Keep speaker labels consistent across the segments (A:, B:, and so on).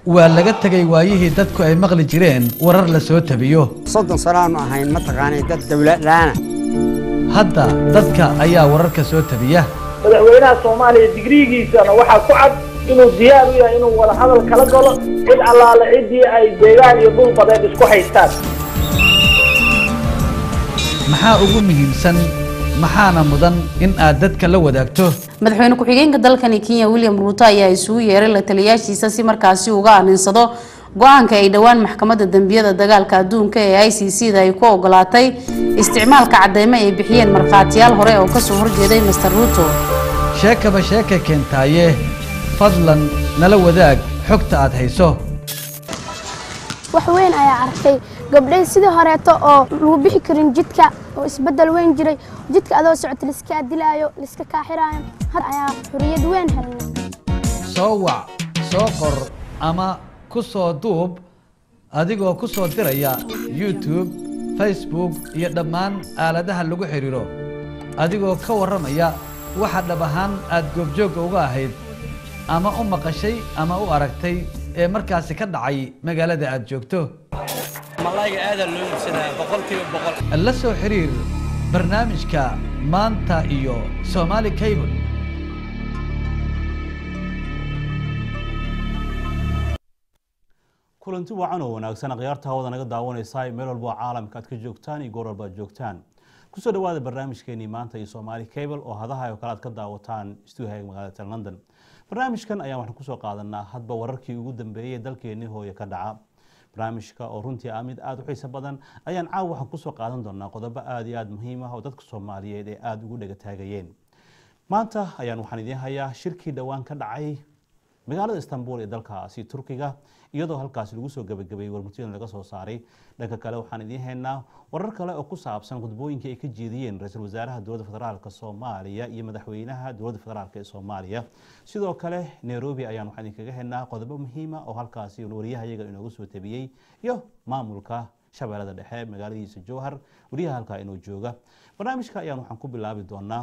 A: waa laga tegay waayihii dadku ay maqli jireen warar la soo tabiyo
B: soddon sanaanu ahayn mataqaanay dad dawladlaana
A: hadda dadka ayaa wararka soo tabiya
C: madaxweynaha soomaaliya digriigiisana waxaa ku cad inuu diyaar u yahay inuu wada hadal kala galo cid allaale ciddii ay deegaan iyo dhul badeed isku haystaan
A: maxaa ugu muhiimsan maxaana mudan in aad dadka la wadaagto
D: madaxweyne ku-xigeenka dalkani kenya william ruuto ayaa isugu yeeray la taliyaashiisa si markaasi uga aninsado go-aanka ay dhowaan maxkamadda dembiyada dagaalka adduunka ee i c c da ay ku ogolaatay isticmaalka cadeymo ay bixiyeen markhaatiyaal hore oo kasoo horjeeday master ruuto
A: sheekaba sheeka keentaaye fadlan nala wadaag xogta aad hayso
E: wax weyn ayaa arkay gabdhay sidii horeeto oo lagu bixi karin jidka oo isbeddel weyn jiray jidka adoo socota liskaa dilaayo liska kaaxiraayo had ayaa xuriyad weyn helnay
A: soo wac soo qor ama ku soo duub adigoo ku soo diraya youtube facebook iyo dhammaan aaladaha lagu xidhiiro adigoo ka warramaya waxa dhab ahaan aad goobjoogga uga ahayd ama u maqashay ama u aragtay ee markaasi ka dhacay magaalada aad joogto
F: malayga aadaa loo iibsadaa boqolkiiba boqol
A: la soo xiriir barnaamijka maanta iyo somaali cable
G: kulanti wacan oo wanaagsan akhyaarta hawada naga daawanaysaa meel walba oo caalamka aad ka joogtaan iyo goor walba aad joogtaan kusoo dhawaada barnaamijkeenii maanta iyo somaali cable oo hadaha oo kale aad ka daawataan stuuhaga magaalada london barnaamijkan ayaan waxaan kusoo qaadanaa hadba wararkii ugu dambeeyey dalkeenii hooye ka dhaca barnaamijka oo runtii ah mid aada u xiiso badan ayaan caawa waxaan kusoo qaadan doonaa qodobo aada iyo aada muhiim ah oo dadka soomaaliyeed ee aada ugu dhega taagayeen maanta ayaan waxaan idiin hayaa shirkii dhowaan ka dhacay magaalada istanbul ee dalkaasi turkiga iyadoo halkaasi lagu soo gabagabeeyey warmurtidan laga soo saaray dhanka kale waxaan idiin haynaa warar kale oo ku saabsan khudbooyinkii ay ka jeediyeen ra-iisul wasaaraha dowladda federaalk soomaaliya iyo madaxweynaha dowladda federaalk ee soomaaliya sidoo kale nairobi ayaan waxaan idinkaga haynaa qodobo muhiima oo halkaasi waryahayaga inoogu soo tabiyey iyo maamulka shabeellada dhexe magaaladiisa jowhar waryaha halkaa inoo jooga barnaamijka ayaan waxaan ku bilaabi doonaa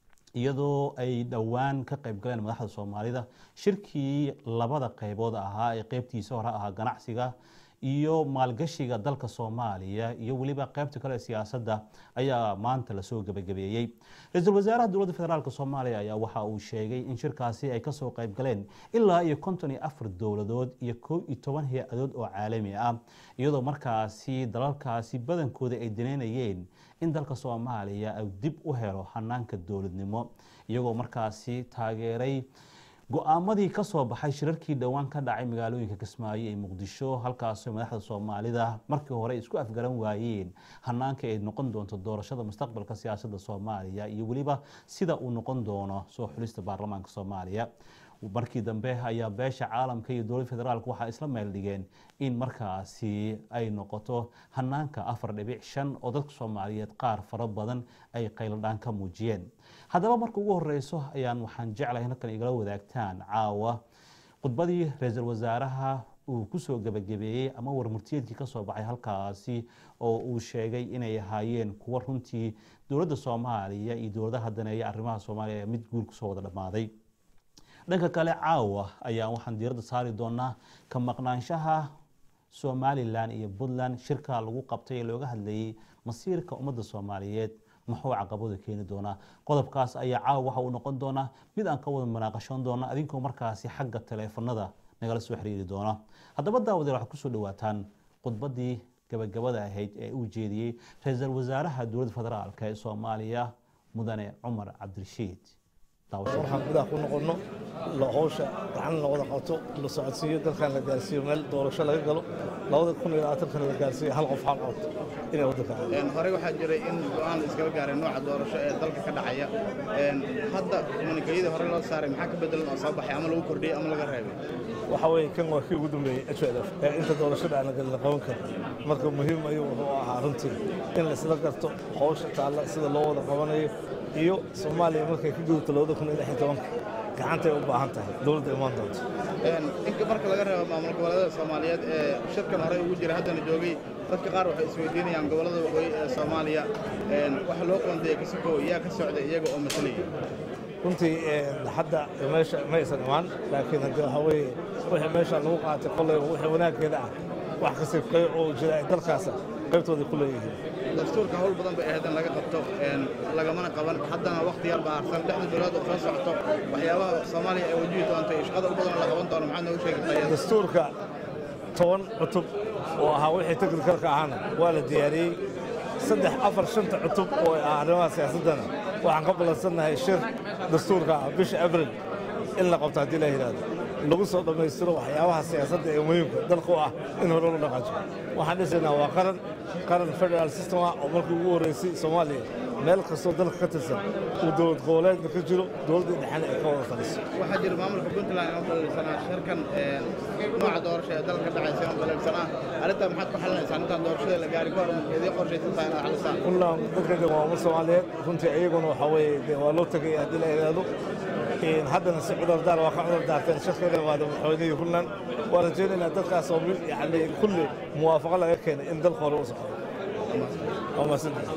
G: iyadoo ay dhowaan ka qayb galeen madaxda soomaalida shirkii labada qaybood ahaa ee qeybtiisa hore ahaa ganacsiga iyo maalgashiga dalka soomaaliya iyo weliba qeybta kale ee siyaasadda ayaa maanta lasoo gebagabeeyey ra-iisul wasaaraha dowladda federaalk soomaaliya ayaa waxa uu sheegay in shirkaasi ay kasoo qayb galeen ilaa iyo konton iyo afar dowladood iyo kow iyo toban hay-adood oo caalami ah iyadoo markaasi dalalkaasi badankooda ay daneynayeen in dalka soomaaliya ay dib u helo hanaanka dowladnimo iyagoo markaasi taageeray go-aamadii kasoo baxay shirarkii dhowaan ka dhacay magaalooyinka kismaayo ee muqdisho halkaasoo madaxda soomaalida markii hore isku afgaran waayeen hanaanka ay noqon doonto doorashada mustaqbalka siyaasadda soomaaliya iyo weliba sida uu noqon doono soo xulista baarlamaanka soomaaliya markii dambe ayaa beesha caalamka iyo dowladda federaalk waxaa isla meel dhigeen in markaasi ay noqoto hanaanka afar dhibic shan oo dadka soomaaliyeed qaar fara badan ay qayladhaan ka muujiyeen haddaba marka ugu horeyso ayaan waxaan jeclahay halkan igala wadaagtaan caawa khudbadii ra-iisul wasaaraha uu kusoo gebagabeeyey ama warmurtiyeedkii kasoo baxay halkaasi oo uu sheegay inay ahaayeen kuwa runtii dowladda soomaaliya iyo dowladaha daneeya arrimaha soomaaliya mid guul kusoo wada dhammaaday dhanka kale caawa ayaa waxaan diiradda saari doonaa ka maqnaanshaha somalilan iyo puntland shirka lagu qabtay ee looga hadlayay masiirka ummadda soomaaliyeed muxuu caqabadu keeni doonaa qodobkaas ayaa caawa waxa uu noqon doonaa mid aan ka wada munaaqashoon doona adinkoo markaasi xagga taleefanada nagala soo xiriiri doona haddaba daawadeel waxaad kusoo dhawaataan khudbadii gabagabada ahayd ee uu jeediyey ra-iisul wasaaraha dowladda federaalk ee soomaaliya mudane cumar cabdirashiid
H: waxaan gudaha ku noqonno howsha gacan la wada qabto la socodsiiyo dalkan la gaarsiiyo meel doorasho laga galo labada kun iyo labaatankana la gaarsiiyo hal qof hal cod inay waddanka
I: horey waxaa jiray in go-aan iskaga gaaray nooca doorasho ee dalka ka dhacaya hadda munikayadii hore loo saaray maxaa ka bedelan oo soo baxay ama lagu kordhiyey ama laga reebay
H: waxa weeye kan waa kii ugu dambeeyey h l f ee inta doorashada aan la galin la qaban karo marka muhiim ayuu wuxuu ahaa runtii in la isla garto howsha taalla sida loo wada qabanayo iyo soomaaliya markay ka gudubto labada kun iyo lix iyo tobanka gacantay u baahan tahay dowladda imaan doonto
I: inka marka laga reebo maamul goboleedada soomaaliyeed ee shirkan horey ugu jira haddana joogay dadka qaar waxay isweydiinayaan gobollada waqooyi ee soomaaliya waxa loo qoondeeyey kasikow yaa ka socda iyaga oo matalaya
H: runtii hadda meesha ma aysan imaan laakiin haddii waxaa weeye wixii meesha lagu qaatay kollayba wixii wanaaggeeda ah wax kasta qey oo jira ay dalkaasa qaybtooda ku leeyihiin
I: dastuurka hawl badan bay ahayd in laga qabto lagamana qaban haddana waqti yar baa harsan lixda bilood oo soo socoto waxyaabaha soomaaliya ay wajihi doonto iyo shaqada u badan la qaban doono maxaad noogu sheegi kartaa
H: dastuurka toban cutub oo ahaa wixii teknikalka ahaana waa la diyaariyey saddex afar shanta cutub oo ah arrimaha siyaasaddana waxaan ka ballansannahay shir dastuurka ah bisha abril in la qabto haddii la yidhaahdo lagu soo dhammaystiro waxyaabaha siyaasadda ee muhiimka dalka u ah in hore loo dhaqaajo waxaan dhisaynaa waa qaran qaran federal system ah oo markii ugu horreysay soomaaliya meel kastoo dalka ka tirsan uu dowlad goboleedna ka jiro dowladda dhexena ay ka wada taliso
I: waxaa jira maamulka puntland oo balalisanaa shirkan nooca doorasho ee dalka dhacaysa oo balalisanaa arrintaa maxaad ku xalinaysaa intaan doorashada la gaari ka hor idii qorshaysan tahay inaad xalisaan
H: puntland dadkeeda waa umar soomaaliyeed runtii iyaguna waxaa weeye dee waa loo tegay haddii la yidhaahdo haddana si cudurdaar waa ka cudurdaarteen shirkeeda imaada madaxweynihii puntland waa rajaynaynaa dadkaas oo yani kulli muwaafaqo laga keenay in dalka hore u socdo waa mahadsantahay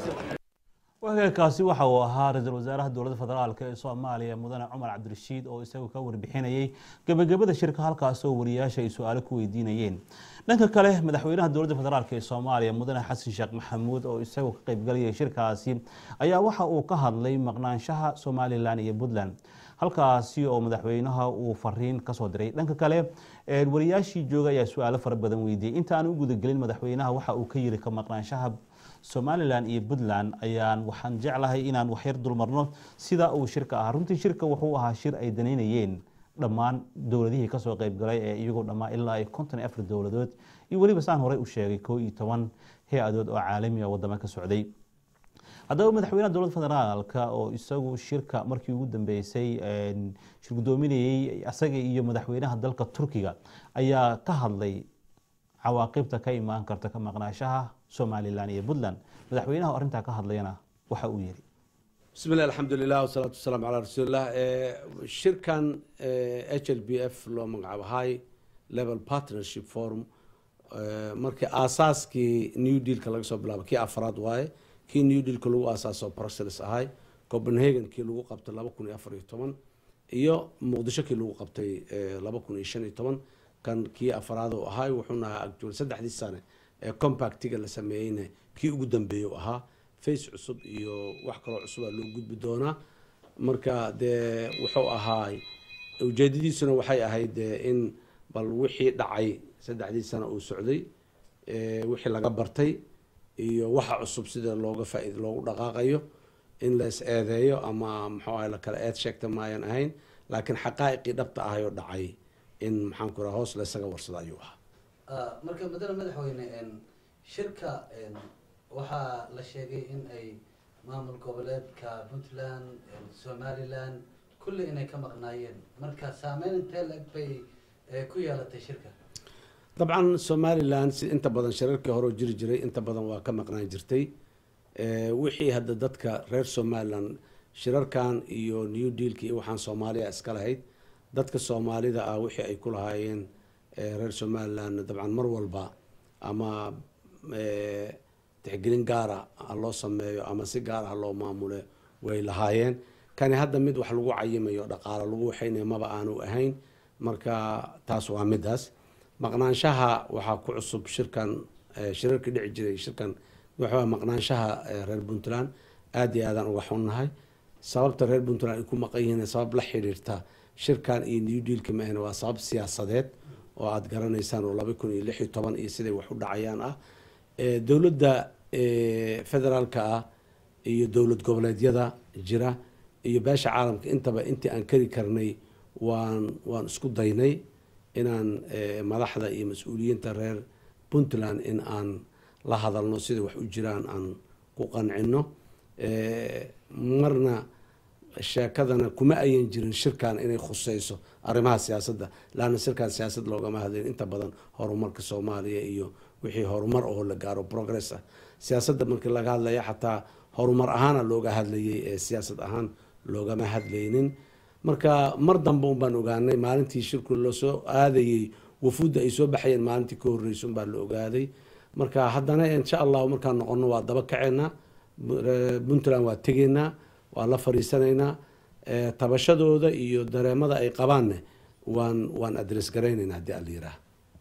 G: wagaagkaasi waxa uu ahaa ra-iisul wasaaraha dowladda federaalk ee soomaaliya mudane cumar cabdirashiid oo isagu ka warbixinayay gebagabada shirka halkaas oo wariyaasha ay su-aalo ku weydiinayeen dhanka kale madaxweynaha dowladda federaalk ee soomaaliya mudane xasan sheekh maxamuud oo isagu ka qaybgalayay shirkaasi ayaa waxa uu ka hadlay maqnaanshaha somalilan iyo puntland halkaasi oo madaxweynaha uu fariin kasoo diray dhanka kale wariyaashii jooga ayaa su-aalo fara badan weydiiyey inta aan u gudagelin madaxweynaha waxa uu ka yiri ka maqnaanshaha somalilan iyo puntland ayaan waxaan jeclahay inaan waxyar dulmarno sida uu shirka ahaa runtii shirka wuxuu ahaa shir ay danaynayeen dhammaan dowladihii kasoo qaybgalay ee iyagoo dhammaan ilaa ay konton iyo afar dowladood iyo weliba saan horey u sheegay koo iyo toban hay-adood oo caalami a wadama ka socday haddaba madaxweynaha dowladda federaalka oo isagu shirka markii ugu dambeysay shir guddoominayey isaga iyo madaxweynaha dalka turkiga ayaa ka hadlay cawaaqibta ka imaan karta ka maqnaashaha somalilan iyo puntland madaxweynaha arrintaa ka hadlayana waxa uu yiri
J: bismi llah alxamdulilah wasalaatu wasalaamu calaa rasuulillah shirkan h l b f loo magacaabo high level partnership forum markii aasaaskii new dealka laga soo bilaabo kii afraad waaye kii new dealka lagu aasaaso brussels ahay copenhagen kii lagu qabtay laba kun iyo afar iyo toban iyo muqdisho kii lagu qabtay laba kun iyo shan iyo toban kan kii afraad oo ahay wuxuuna ahaa agjool saddexdii sane ee compactiga la sameeyeyna kii ugu dambeeyey u ahaa face cusub iyo wax kaloo cusubaa loo gudbi doonaa marka dee wuxuu ahaay ujeedadiisuna waxay ahayd in bal wixii dhacay saddexdii sano uu socday wixii laga bartay iyo waxa cusub sida looga faaid loogu dhaqaaqayo in la is eedeeyo ama muxuu ahay lakala eed sheegta maayan ahayn laakiin xaqaa'iqii dhabta ahay oo dhacay in maxaan ku raha hoos la isaga warsado ayuu ahaa
A: marka madane madaxweyne shirka waxaa la sheegay in ay maamul goboleedka puntland somaliland kulli inay ka maqnaayeen marka saameyn intee lag bay ku yeelatay shirka
J: dabcan somalilan si inta badan shirarkii hore oo jiri jiray inta badan waa ka maqnaan jirtay wixii hadda dadka reer somalilan shirarkan iyo new dealka iyo waxaan soomaaliya iska lahayd dadka soomaalida ah wixii ay ku lahaayeen reer somalilan dabcan mar walba ama tixgelin gaara ha loo sameeyo ama si gaar ah loo maamule way lahaayeen kani hadda mid wax lagu cayimayo dhaqaalo lagu waxaynayo maba aanu ahayn marka taas waa midaas maqnaanshaha waxaa ku cusub shirkan shirarka dhici jiray shirkan waxaa maqnaanshaha reer puntland aada iyo aadaan uga xunnahay sababta reer puntland ay ku maqan yihiin sabab la xiriirta shirkan iyo new dealka maahna waa sabab siyaasadeed oo aada garanaysaan oo laba kun iyo lix iyo toban iyo siday wax u dhacayaan ah dowladda federaalka ah iyo dowlad goboleedyada jira iyo beesha caalamka intaba intii aan kari karnay waan waan isku daynay inaan madaxda iyo mas-uuliyiinta reer puntland in aan la hadalno sida wax u jiraan aan ku qancino marna sheekadana kuma ayan jirin shirkan inay khuseyso arrimaha siyaasadda laanna shirkan siyaasad loogama hadlayn inta badan horumarka soomaaliya iyo wixii horumar oo la gaaro progress ah siyaasadda markii laga hadlaya xataa horumar ahaana looga hadlayay ee siyaasad ahaan loogama hadlaynin marka mar dambe un baan ogaanay maalintii shirku lasoo aadayey wafuudda ay soo baxayeen maalintii ka horreysa un baa la ogaaday marka haddana insha allahu markaan noqono waa daba kaceynaa puntland waa tegeynaa waa la fariisanaynaa Eh, tabashadooda iyo dareemada ay qabaanne waan waan adres garaynayna haddii ala yiraah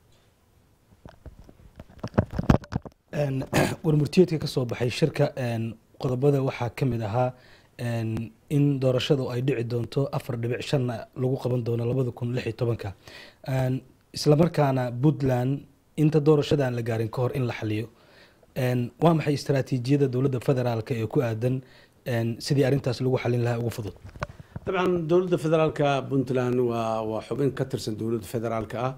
K: Een, warmurtiyeedka ka soo baxay shirka een, qodobada waxaa ka mid ahaa een, in doorashadu ay dhici doonto afar dhibic shanna lagu qaban doono labada kun lix iyo tobanka Een, islamarkaana puntland inta doorashadan la gaarin ka hor in la xaliyo Een, waa maxay istaraatiijiyada dowladda federaalka ee ku aadan een, sidii arrintaas lagu xalin lahaa ugu fudud
J: dabcan dowladda federaalka puntland waa waa xubin ka tirsan dowladda federaalka ah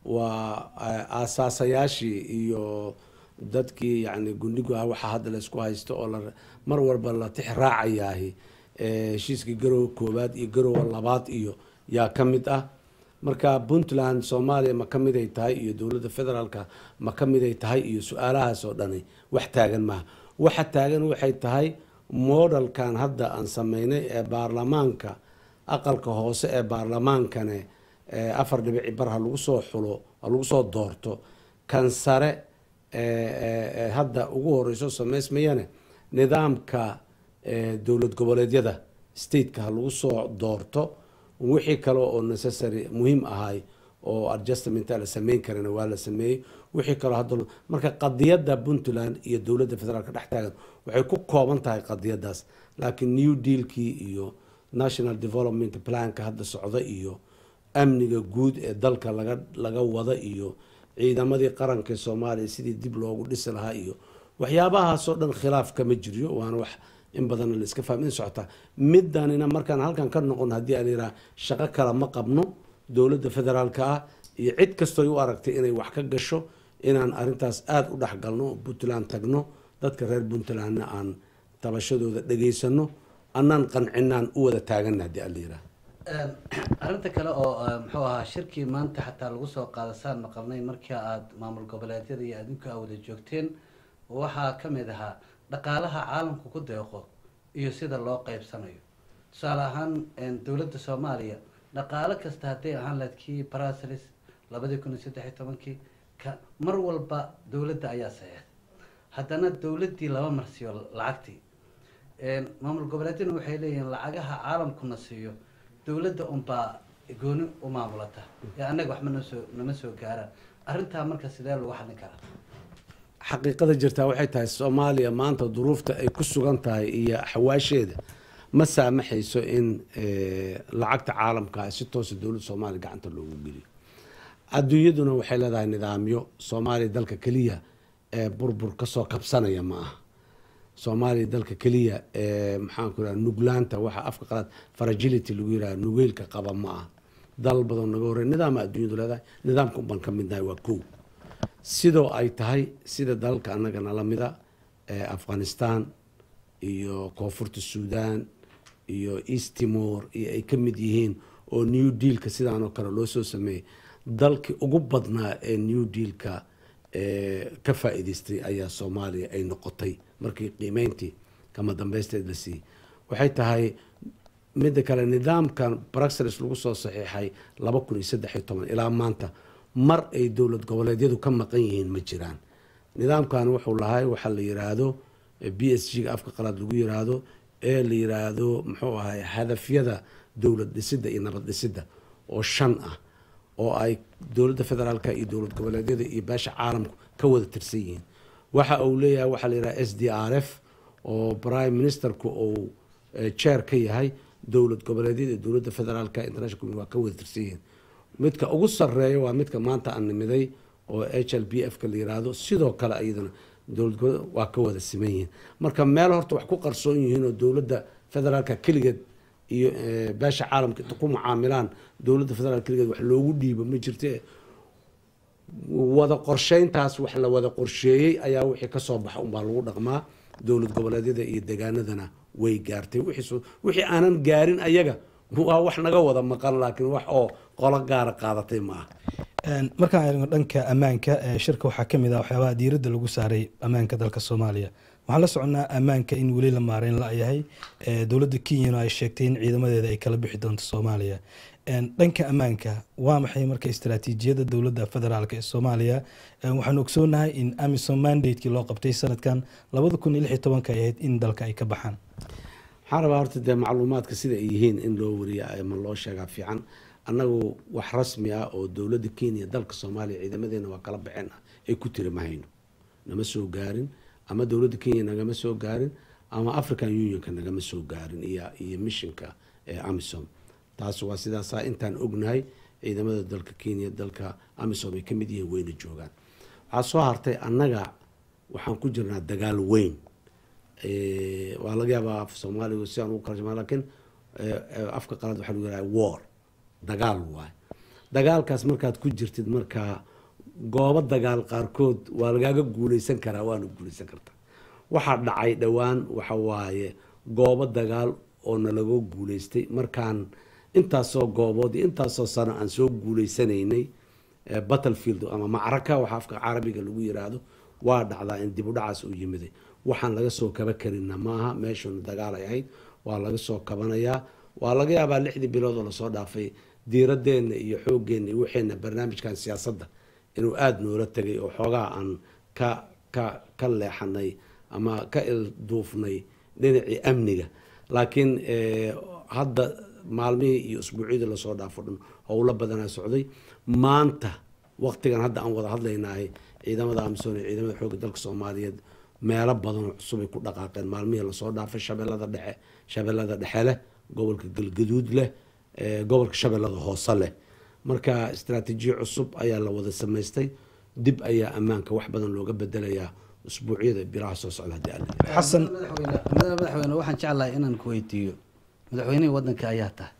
J: waa eh, aasaasayaashii iyo dadkii yani gundhigu ah waxaa hadda la isku haysto oo la mar walba la tix raacayaahi eh, heshiiskii garowe koowaad iyo garowe labaad iyo yaa ka mid ah marka puntland soomaaliya ma ka mid ay tahay iyo dowladda federaalka ma ka mid ay tahay iyo su-aalahaas oo dhani wax taagan maaha waxa taagan waxay tahay modelkan hadda aan sameynay ee baarlamaanka aqalka hoose ee baarlamaankane ee afar dhibici bar ha lagu soo xulo ha lagu soo doorto kan sare ee ee- ee hadda ugu horeyso sameysmayane nidaamka ee dowlad goboleedyada stateka ha lagu soo doorto wixii kale oo necessary muhiim ahay oo adjustmenta la sameyn karana waa la sameeyey wixii kaloo hadda lo- marka qadiyadda puntland iyo dowladda federaalka dhex taagan waxay ku kooban tahay qadiyadaas laakiin new dealkii iyo national development planka hadda socda iyo amniga guud ee dalka laga laga wada iyo ciidamadii qaranka ee soomaaliya sidii dib loogu dhisi lahaa iyo waxyaabahaasoo dhan khilaaf kama jiriyo waana wax in badanna la iska fahmin socota midanina markaan halkan ka noqon haddii aan yidhaha shaqo kale ma qabno dowladda federaalka ah iyo cid kastooy u aragtay inay wax ka gasho inaan arintaas aada u dhexgalno oo puntland tagno dadka reer puntlandna aan tabashadooda dhegaysano annaan qancinaan u wada taagana haddii aan la yidhaha
A: arrinta kale oo eh, muxuu ahaa shirkii maanta xataa lagu soo qaada saan maqalnay markii aad maamul goboleedyada iyo adinku aa wada joogteen waxaa ka mid ahaa dhaqaalaha caalamku ku deeqo iyo sida loo qaybsanayo tusaale ahaan een, dowladda soomaaliya dhaqaalo kasta hadday ahaan lahayd kii brasilis labadii kun iyo saddex iyo tobankii ka mar walba dowladda ayaa saxeexday haddana dowladdii laba marsiyo lacagtii Een, maamul goboleedyaduna waxay leeyihiin lacagaha caalamkuna siiyo dowladda unbaa gooni u maamulata ee annaga waxba noo soo nama soo gaaraan arrintaa marka sidee lagu xallin karaa
J: xaqiiqada jirtaa waxay tahay soomaaliya maanta duruufta ay ku sugan tahay iyo xawaasheeda ma saamaxayso in eh, lacagta caalamka ah si toosa dowladda soomaaliya gacanta loogu geliyo adduunyaduna waxay leedahay nidaamyo soomaaliya dalka keliya ee burbur kasoo kabsanaya ma aha soomaaliya dalka keliya ee maxaanku iraha nuglaanta waxa afka qalaad fragility lagu yiraha nugeylka qaba ma aha dal badan naga horey nidaama adduunyadu leedahay nidaamka unbaan ka midnahay waa kow sidoo ay tahay sida dalalka annaga nala mida ee afghanistan iyo koonfurta suudan iyo east timor iyo ay ka mid yihiin oo new dealka sidaan oo kale loo soo sameeyey dalkii ugu badnaa ee new dealka ee ka faa'iidaystay ayaa soomaaliya ay noqotay markii qiimeyntii kama dambeysteed la siiyey waxay tahay midda kale nidaamkan bruxelles lagu soo saxiixay laba kun iyo saddex iyo toban ilaa maanta mar ay dowlad goboleedyadu ka maqan yihiin ma jiraan nidaamkan wuxuu lahay waxaa la yiraahdo b s g afka qalaad lagu yiraahdo ee la yiraahdo muxuu ahay hadafyada dowlad dhisidda iyo nabad dhisidda oo shan ah oo ay dowladda federaalka iyo dowlad goboleedyada iyo beesha caalamku ka wada tirsan yihiin waxa uu leeyahay waxaa la yidhaha s d r f oo prime ministerku uu chair ka yahay dowlad goboleedyada iyo dowladda federaalka international community waa ka wada tirsan yihiin midka ugu sarreeya waa midka maanta aan nimiday oo h l b f ka la yiraahdo sidoo kale iyadana dowlad goboleed waa ka wada siman yihiin marka meel horta wax ku qarsoon yihiin oo dowladda federaalka keligeed iyo beesha caalamka inta ku mucaamilaan dowladda federaalka keligeed wax loogu dhiibo ma jirte wada qorsheyntaas wax la wada qorsheeyey ayaa wixii kasoo baxa unbaa lagu dhaqmaa dowlad goboleedyada iyo degaanadana way gaartay wixii aanan gaarin ayaga waa wax naga wada maqan laakiin wax oo qolo gaara qaadatay ma aha
K: markaan eegno dhanka ammaanka shirka waxaa ka mid ah waxyaabaha diiradda lagu saaray ammaanka dalka soomaaliya waxaan la soconnaa ammaanka in weli la maareyn la-yahay dowladda kenyana ay sheegtay in ciidamadeeda ay kala bixi doonto soomaaliya dhanka ammaanka waa maxay marka istaraatiijiyada dowladda federaalk ee soomaaliya waxaan ogsoonahay in amisom mandatekii loo qabtay sanadkan labada kun iyo lix iyo tobanka ay ahayd in dalka ay ka baxaan
J: waxaan rabaa horta dee macluumaadka sida ay yihiin in loo wariya ama loo sheegaa fiican annagu wax rasmi ah oo dowladda kenya dalka soomaaliya ciidamadeena waa kala baxeen ah ay ku tiri ma hayno nama soo gaarin ama dowladda kenya nagama soo gaarin ama african unionka nagama soo gaarin iyo iyo missionka ee amisom taas waa sidaasaa intaan ognahay ciidamada dalka kenya dalka amisom ay ka mid yihiin weyna joogaan waxaa soo hartay annaga waxaan ku jirnaa dagaal weyn Eh, waa laga yaabaa af soomaaliga si aan ugu kala jamaa laakiin eh, eh, afka qalaad waxaa lagu yidhaha war dagaal waay dagaalkaas markaad ku jirtid markaa goobo dagaal qaarkood waa lagaaga guuleysan karaa waana guuleysan kartaa waxaa dhacay dhowaan waxa waaye goobo dagaal oo nalaga guuleystay markaan intaasoo goobood iyo intaasoo sano aan soo guuleysanaynay eh, battlefield ama macraka waxa afka carabiga lagu yiraahdo waa dhacdaa in dib u dhacaas uu yimiday waxaan laga soo kaba karina maaha meeshuna dagaal ay ahayd waa laga soo kabanayaa waa laga yaabaa lixdii bilood oo lasoo dhaafay diiradeenna iyo xoogeenna iyo waxeena barnaamijkan siyaasadda inuu aada noola tegay oo xoogaa aan ka ka ka leexanay ama ka ilduufnay dhinacii amniga laakiin eh, hadda maalmihii iyo usbuucyadii lasoo dhaafo dhan howlo badanaa socday maanta waqtigan hadda aan wada hadlaynahay ciidamada amisom iyo ciidamada xoogga dalka soomaaliyeed meelo badan oo cusub ay ku dhaqaaqeen maalmihii lasoo dhaafay shabeellada dhexe shabeellada dhexe leh gobolka galgaduud leh eh, gobolka shabeellada hoose leh marka istaraatiijiyo cusub ayaa la wada samaystay dib ayaa ammaanka wax badan looga bedelayaa usbuucyada bilaha soo socda haddii alla yidhaahdo.
K: xasan
A: madaxweyne madaxweyne waxaan jeclahay inaan ku weydiiyo madaxweynihii wadanka ayaa tahay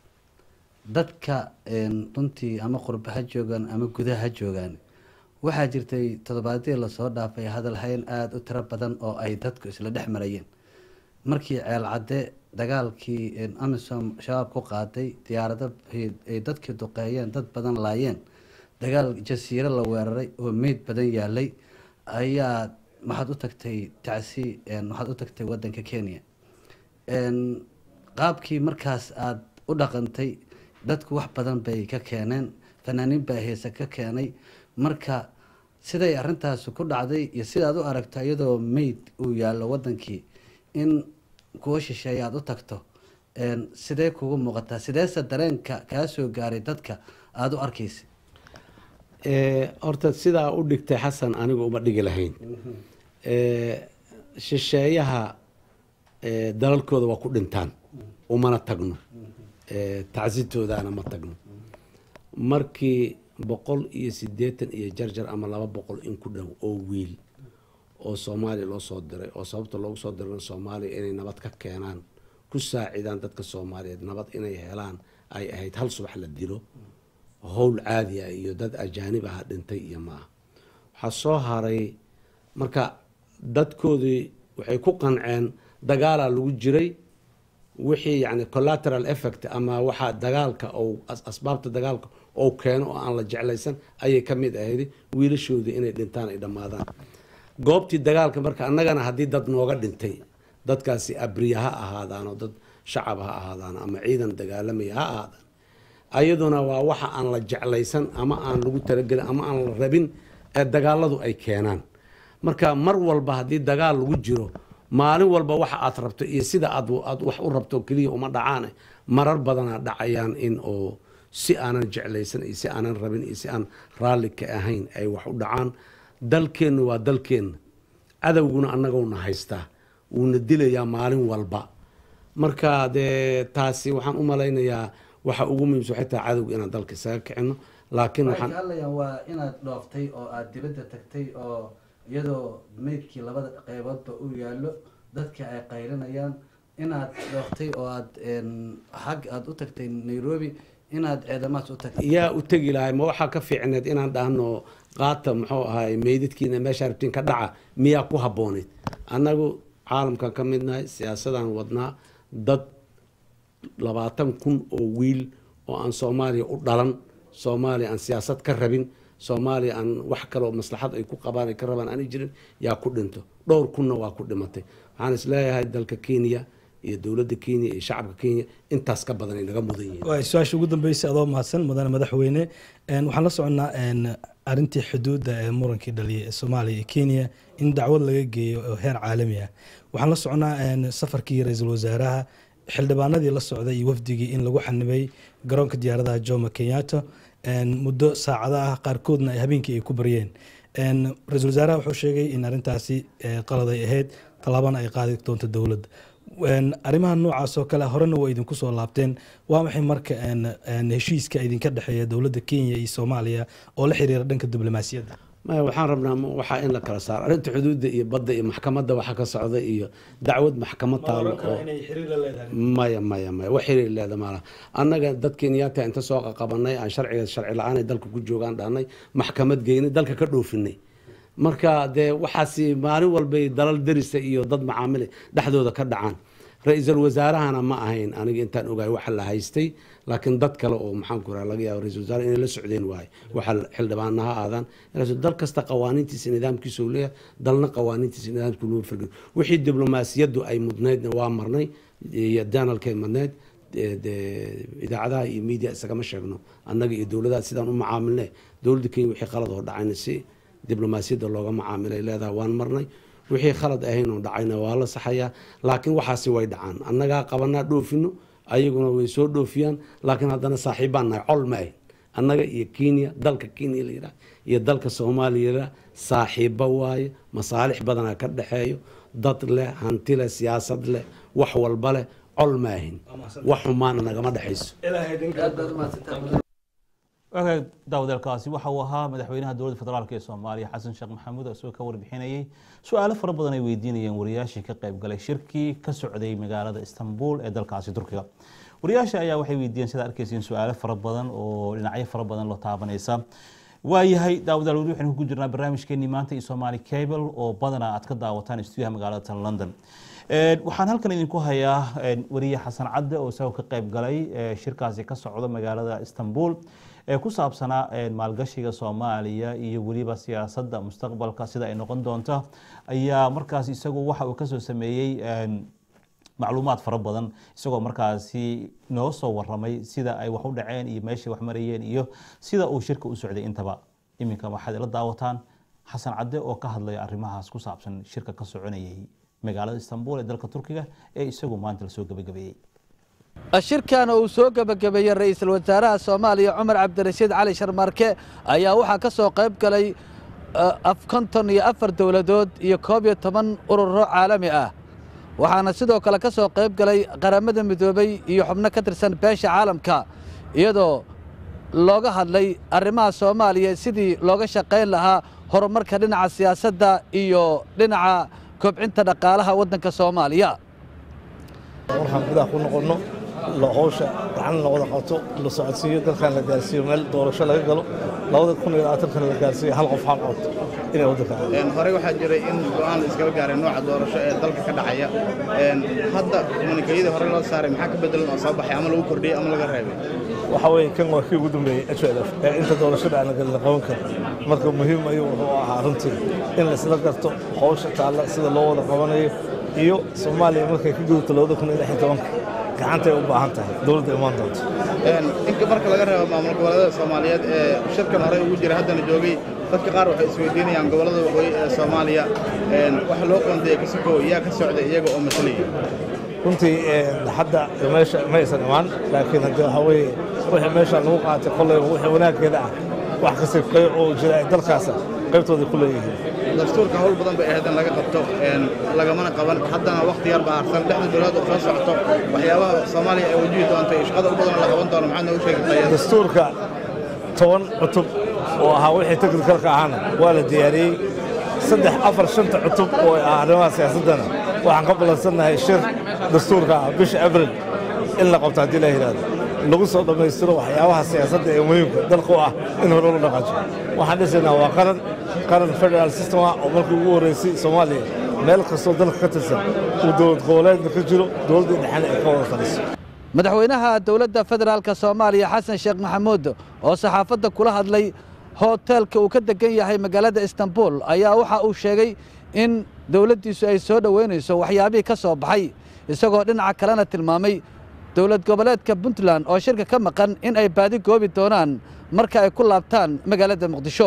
A: dadka een, runtii ama qurba ha joogaan ama gudaha ha joogaan waxaa jirtay toddobaadyadii lasoo dhaafay hadalhayn aada u tiro badan oo ay dadku isla dhex marayeen markii ceel cadde dagaalkii een, amisom shabaab ku qaaday diyaarado ay- ay dadkii duqeeyeen dad badan laayeen dagaal jasiiro la weeraray oo meyd badan yaalay ayaa waxaad u tagtay tacsi een, waxaad u tagtay wadanka kenya een, qaabkii markaas aada u dhaqantay dadku wax badan bay ka keeneen fanaaniin baa heese ka keenay marka siday arintaasi ku dhacday iyo sidaad u aragto iyadoo meyd uu yaallo wadankii in kuwa shisheeye aada u tagto een, sidee kugu muuqataa sideese dareenka kaa soo gaaray dadka aada u arkaysa
J: Eh, horta sidaa u dhigtay xasan anigu uma dhigi lahayn Eh, shisheeyaha eh, dalalkooda waa ku dhintaan umana tagno Eh, tacsitoodaana ma tagno markii boqol iyo siddeetan iyo jarjar ama laba boqol in ku dhow oo wiil oo soomaaliya loo soo diray oo sababta loogu soo dirana soomaaliya inay nabad ka keenaan ku saacidaan dadka soomaaliyeed nabad inay helaan ay ahayd hal subax la dilo howl caadi ah iyo dad ajaanib aha dhintay iyo maaha waxaa soo haray marka dadkoodii waxay ku qanceen dagaalaa lagu jiray wixii yani collateral effect ama waxa dagaalka ou as- asbaabta dagaalka ou keeno oo aan la jeclaysan ayay ka mid ahayd wiilashoodii inay dhintaan ay dhammaadaan goobtii dagaalka marka annagana haddii dad nooga dhintay dadkaasi abriya ha ahaadaan oo dad shacab ha ahaadaan ama ciidan dagaalamaya ha ahaadaan ayaduna waa waxa aan la jeclaysan ama aan lagu talagelin ama aan la rabin ee dagaaladu ay keenaan marka mar walba haddii dagaal lagu jiro maalin walba waxa aad rabto iyo sida aad aad wax u rabto keliya uma dhacaane marar badanaa dhacayaan in oo si aanan jeclaysan iyo si aanan rabin iyo si aan raalli ka ahayn ay wax u dhacaan dalkeenna waa dalkeenna cadowguna annagowna haystaa wuuna dilayaa maalin walba marka dee taasi waxaan u malaynayaa waxa ugu muhiimsan waxay tahay cadowga inaan dalka isaga kicino laakiin
A: waxay
J: waxaan
A: ka hadlayaan waa inaad dhooftay oo aada dibadda tagtay oo iyadoo meydkii labada qeyboodba uu yaallo dadka ay qaylinayaan inaad dhooftay oo aad een, xag aada u tagtay nairobi inaad ciidamahaas u tagtay
J: yaa u tegi lahay ma waxaa ka fiicneed inaan dhahno qaata muxuu ahaay meydadkiina meesha rabtiin ka dhaca miyaa ku habbooneyd annagu caalamkan ka midnahay siyaasadaan wadnaa dad labaatan kun oo wiil oo aan soomaaliya u dhalan soomaaliya aan siyaasad ka rabin soomaaliya aan wax kaloo maslaxad ay ku qabaan ay ka rabaan aanay jirin yaa ku dhinto dhowr kunna waa ku dhimatay waxaan isleeyahay dalka kenya iyo dowladda kenya iyo shacabka kenya intaas ka badan ay naga mudan yihiin
K: waa su-aasha ugu dambeysay adoo mahadsan mudane madaxweyne Een, waxaan la soconnaa een, arrintii xuduudda ee murankii dhaliyay ee soomaaliya iyo kenya in dacwad laga geeyo oo heer caalami ah waxaan la soconnaa een, safarkii ra-iisul wasaaraha xildhibaanadii la socday iyo wafdigii in lagu xanibay garoonka diyaaradaha jomo kenyatta muddo saacada ah qaarkoodna ay habeenkii ay ku baryeen ra-iisul wasaaraha wuxuu sheegay in arrintaasi qalad ay ahayd tallaabana ay qaadi doonto dowladda arrimaha noocaas oo kale horena waa idinku soo laabteen waa maxay marka heshiiska idinka dhexeeya dowladda kenya iyo soomaaliya oo la xiriira dhanka diblomaasiyadda
J: maya waxaan rabnaa waxaa in la kala saaro arrinta xuduudda iyo badda iyo maxkamadda waxa ka socda iyo dacwad maxkamad taalo oo maya maya maya wax xiriir leeda maala annaga dad kenyaata inta soo qaqabanay aan sharciga sharci la-aan ay dalka ku joogaan dhahnay maxkamad geynay dalka ka dhoofinay marka dee waxaasi maalin walbay dalal derisa iyo dad macaamile dhexdooda ka dhacaan ra-iisul wasaarahana ma ahayn aniga intaan ogahay waxa la haystay laakiin dad kale oo maxaanku raa laga yaabo ra-isul wasaare inay la socdeen waaye waxa xildhibaana ha aadaan dal kasta qawaaniintiisa nidaamkiisa uu leeyahay dalna qawaaniintiisa nidaamkiisa loo firgin wixii diblomaasiyaddu ay mudnaydna waa marnay iyo danalkay madnayd idaacadaha iyo media isagama sheegno annaga iyo dowladaha sidaan u macaamilne dowladda kenya wixii qalad oo dhacayna si diblomaasiyadda looga macaamilay leedahay waan marnay wixii khalad ahayn oo dhacayna waa la saxayaa laakiin waxaasi way dhacaan annagaa qabanaa dhoofino ayaguna way soo dhoofiyaan laakiin haddana saaxiibbaan nahay col ma ahayn annaga iyo kenya dalka kenya la yidhaha iyo dalka soomaaliya la saaxiibba waaye masaalix badanaa ka dhexeeyo dad leh hanti leh siyaasad leh wax walba leh col ma ahin wax xumaana nagama dhexayso
G: wagaag daawadeelkaasi waxa uu ahaa madaxweynaha dowladda federaalk ee soomaaliya xasan sheekh maxamuud isagoo ka warbixinayay su-aalo fara badan ay weydiinayeen wariyaashii ka qayb galay shirkii ka socday magaalada istanbul ee dalkaasi turkiga wariyaasha ayaa waxay weydiiyeen sidaa arkeysiin su-aalo fara badan oo dhinacyo fara badan loo taabanaysa waayahay daawadaal weli waxaynu ku jirnaa barnaamijkeenii maanta iyo somaali cable oo badanaa aad ka daawataan istuuyaha magaalada tan london waxaan halkan idinku hayaa wariye xasan cadde oo isagoo ka qayb galay shirkaasi ka socda magaalada istanbul ee ku saabsanaa maalgashiga soomaaliya iyo weliba siyaasadda mustaqbalka sida ay noqon doonto ayaa markaas isagu waxa uu kasoo sameeyey macluumaad fara badan isagoo markaasi noo soo waramay sida ay wax u dhaceen iyo meeshay wax marayeen iyo sida uu shirka u socday intaba iminka waxaad ila daawataan xasan cadde oo ka hadlaya arrimahaas ku saabsan shirka ka soconayay magaalada istanbul ee dalka turkiga ee isagu maanta lasoo gebagabeeyey
A: shirkan uu soo gebagabeeyey ra-iisul wasaaraha soomaaliya cumar cabdirashiid cali sharmarke ayaa waxaa ka soo qayb galay konton iyo afar dowladood iyo koob iyo toban ururo caalami ah waxaana sidoo kale ka soo qayb galay qaramada midoobey iyo xubno ka tirsan beesha caalamka iyadoo looga hadlay arrimaha soomaaliya sidii looga shaqayn lahaa horumarka dhinaca siyaasadda iyo dhinaca kobcinta dhaqaalaha waddanka soomaaliya
H: waxaan gudaha ku noqonno howsha gacan la wada qabto la socodsiiyo dalkan la gaarsiiyo meel doorasho laga galo labada kun iyo labaatankana la gaarsiiyo hal qof hal cod inay waddanka
I: horey waxaa jiray in go'aan la iskaba gaaray nooca doorasho ee dalka ka dhacaya hadda komunikayadii hore loo saaray maxaa ka bedelan oo soo baxay ama lagu kordhiyey ama laga reebay
H: waxa weeye kan waa kii ugu dambeeyey HLF ee inta doorashada aan la qaban karin marka muhiim ayuu wuxuu ahaa runtii in la isla garto howsha taalla sida loo wada qabanayo iyo soomaaliya markay ka gudubto labada kun iyo lix iyo tobanka gacantay u baahan tahay dowladda imaan doonto
I: inka marka laga reebo maamul goboleedyada soomaaliyeed ee shirkan horey ugu jira haddana joogay dadka qaar waxay isweydiinayaan gobollada waqooyi ee soomaaliya waxa loo qoondeeyey kasiko yaa ka socday iyaga oo matalaya
H: runtii hadda meesha ma aysan imaan laakiin haddii waxaa weeye wixii meesha lagu qaatay kolleyba wixii wanaaggeeda ah wax kasta qayb oo jira ay dalkaasa qaybtooda ku leeyihiin
I: dastuurka howl badan bay ahayd in laga qabto lagamana qaban haddana wakhti yar baa harsan dhexda dowladda oo soo socoto waxyaabaha soomaaliya ay wajihi doonto iyo shaqada u badan la qaban doono maxaad noogu sheegi kartaa
H: dastuurka toban cutub oo ahaa wixii teknikalka ahaana waa la diyaariyey saddex afar shanta cutub oo ah arrimaha siyaasaddana waxaan ka ballansannahay shir dastuurka ah bisha abril in la qabto haddii la yidhahdo lagu soo dhammaystiro waxyaabaha siyaasadda ee muhiimka dalka u ah in hore loo dhaqaajo waxaan dhisaynaa waa qaran qaran federal system ah oo markii ugu horreysay soomaaliya meel kastoo dalka ka tirsan uu dowlad goboleedna ka jiro dowladdii dhexena ay ka wada taliso
A: madaxweynaha dowladda federaalka soomaaliya xasan sheekh maxamuud oo saxaafadda kula hadlay hoteelka uu ka degan yahay magaalada istanbul ayaa waxa uu sheegay in dowladdiisu ay soo dhoweynayso waxyaabihii ka soo baxay isagoo dhinaca kalena tilmaamay dowlad goboleedka puntland oo shirka ka maqan in ay baadi goobi doonaan marka ay ku laabtaan magaalada muqdisho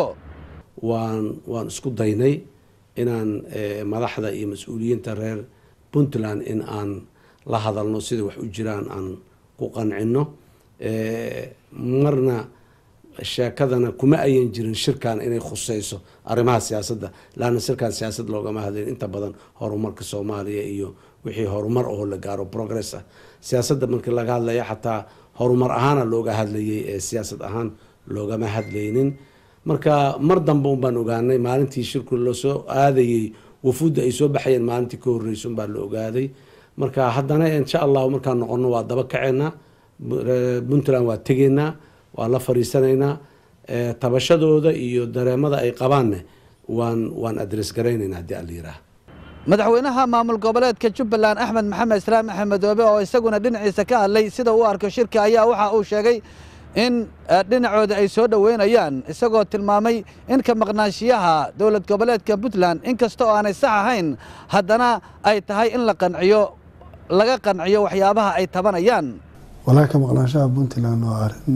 J: waan waan isku daynay inaan madaxda iyo mas-uuliyiinta reer puntland in aan la hadalno sida wax u jiraan aan ku qancino marna sheekadana kuma ayan jirin shirkan inay khuseyso arrimaha siyaasadda laana shirkan siyaasad loogama hadlayn inta badan horumarka soomaaliya iyo wixii horumar oo la gaaro progress ah siyaasadda markii laga hadlaya xataa horumar ahaana looga hadlayay ee siyaasad ahaan loogama hadlaynin marka mar dambe un baan ogaanay maalintii shirku lasoo aadayey wafuudda ay soo baxayeen maalintii ka horreysa unbaa la ogaaday marka haddana insha allahu markaan noqono waa daba kaceynaa puntland waa tegeynaa waa la fariisanaynaa tabashadooda iyo dareemada ay qabaanne waan waan adres garaynayna haddii ala yiraah
A: madaxweynaha maamul goboleedka jubbaland axmed maxamed islaam axmedoobe oo isaguna dhinaciisa ka hadlay sida uu arko shirka ayaa waxa uu sheegay in dhinacooda ay soo dhoweynayaan isagoo tilmaamay in ka maqnaanshiyaha dowlad goboleedka puntland inkasta oo aanay sax ahayn haddana ay tahay in la qanciyo laga qanciyo waxyaabaha ay tabanayaan
L: walaa ka maqnaanshaha puntland waa arrin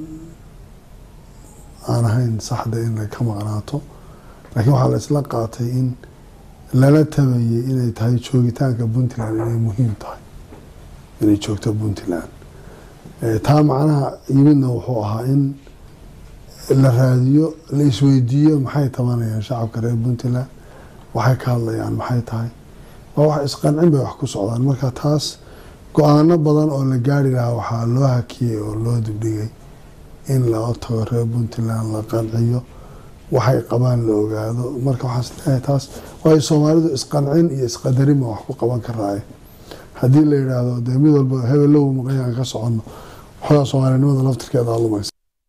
L: aan ahayn saxda in la ka maqnaato laakiin waxaa la isla qaatay in lala tabayay inay tahay joogitaanka puntland inay muhiim tahay inay joogto puntland taa macnaha yimidna wuxuu ahaa in la raadiyo la isweydiiyo maxay tabanayaan shacabka reer puntland waxay ka hadlayaan maxay tahay waa wax isqancin bay wax ku socdaan marka taas go-aano badan oo la gaari lahaa waxaa loo hakiyey oo loo dibdhigay in loo tago reer puntland la qanciyo waxay qabaan la ogaado marka waxaan isleeyahay taas waayo soomaalidu isqancin iyo isqadarin baa wax ku qaban karaaye haddii la yidhaahdo dee mid walba hebelow maqayaan ka soconno waxoogaa soomaalinimada laftirkeeda lumaysa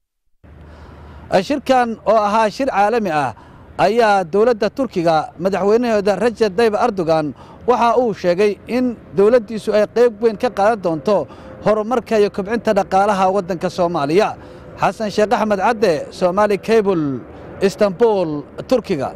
A: shirkan oo ahaa shir caalami ah ayaa dowladda turkiga madaxweynahooda rajab tayyib erdogan waxa uu sheegay in dowladdiisu ay qayb weyn ka qaadan doonto horumarka iyo kobcinta dhaqaalaha waddanka soomaaliya xasan sheekh axmed cadde somaali cable istanbul turkiga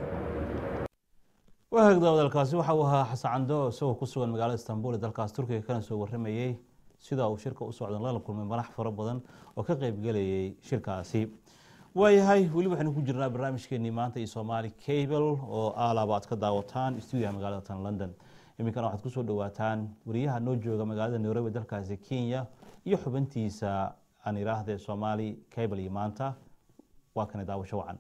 G: wahaagda wadalkaasi waxa uu ahaa xasan cando isagoo ku sugan magaalada istanbul ee dalkaas turkiga kana soo warramayey sida uu shirka u socdan lala kulmay madax fara badan oo ka qaybgelayay shirkaasi waayahay weli waxaynu ku jirnaa barnaamijkeenii maanta iyo somaali cable oo aalaba aad ka daawataan stuudiyaha magaalada tan london iminkana waxaad kusoo dhawaataan wariyaha noo jooga magaalada nairobi dalkaasi kenya iyo xubintiisa aan idhaahdee somaali cable iyo maanta waa kana daawasho wacan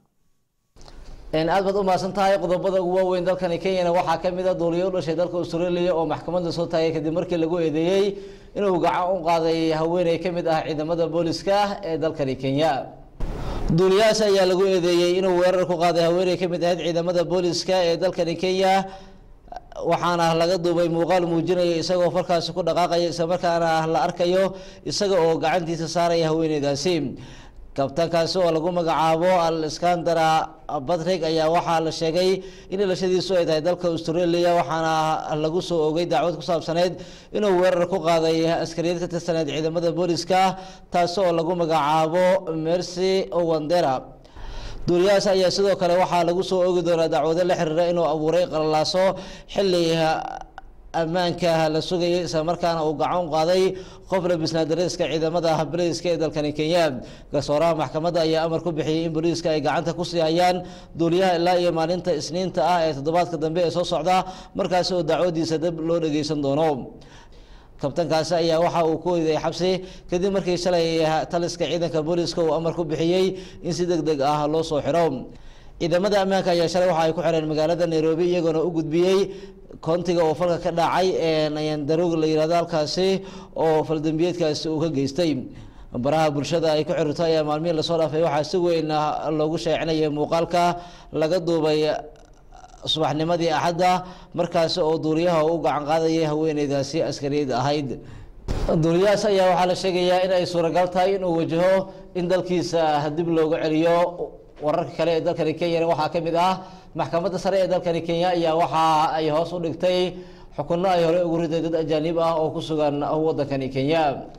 M: aad baad u mahadsan tahay qodobada ugu waaweyn dalkani kenyana waxaa ka mid a duuliyo u dhashay dalka australia oo maxkamadda soo taagay kadib markii lagu eedeeyey inuu gacan u qaaday haweeney ka mid ah ciidamada booliska ee dalkani kenya duuliyahaas ayaa lagu eedeeyey inuu weerar ku qaaday haweeney ka mid ahayd ciidamada booliska ee dalkani kenya waxaana laga duubay muuqaal muujinaya isagoo farkaasi ku dhaqaaqaya islamarkaana la arkayo isaga oo gacantiisa saaraya haweeneydaasi kabtaankaasi oo lagu magacaabo al iskandara batrig ayaa waxaa la sheegay in dhalashadiisu ay tahay dalka australia waxaana lagu soo ogay dacwad ku saabsaneyd inuu weerar ku qaaday askariyad ka tirsaneyd ciidamada booliska taasi oo lagu magacaabo mercy wandera duuliyahaas ayaa sidoo kale waxaa lagu soo ogi doonaa dacwado la xiriira inuu abuuray qalalaaso xilli ammaanka la sugayay isla markaana uu gacan u qaaday qof labisnaa dareeska ciidamada booliiska ee dalkani kenya garsooraha maxkamadda ayaa amar ku bixiyey in booliiska ay gacanta ku sii hayaan duuliyaha ilaa iyo maalinta isniinta ah ee toddobaadka dambe ee soo socda markaasi oo dacwadiisa dab loo dhageysan doono kabtankaasi ayaa waxa uu ku weyday xabsi kadib markii shalay taliska ciidanka booliiska uu amar ku bixiyey in si deg deg ah loo soo xiro ciidamada ammaanka ayaa shalay waxa ay ku xireen magaalada nairobi iyagoona u gudbiyey koontiga oo falka ka dhacay nayandaroog la yihahdo halkaasi oo faldambiyeedkaasi uu ka geystay baraha bulshada ay ku xirto ayaa maalmihii lasoo dhaafay waxaa si weyn loogu sheecinayay muuqaalka laga duubay subaxnimadii axadda markaasi oo duuliyaha u gacan qaadayay haweeneydaasi askariyad ahayd duuliyahaas ayaa waxaa la sheegayaa in ay suuragal tahay inuu wajaho in dalkiisa dib looga celiyo wararka kale ee dalkani kenyana waxaa ka mid ah maxkamadda sare ee dalkani kenya ayaa waxa ay hoos u dhigtay xukunno ay horey ugu riday dad ajaanib ah oo ku sugan wadankani kenya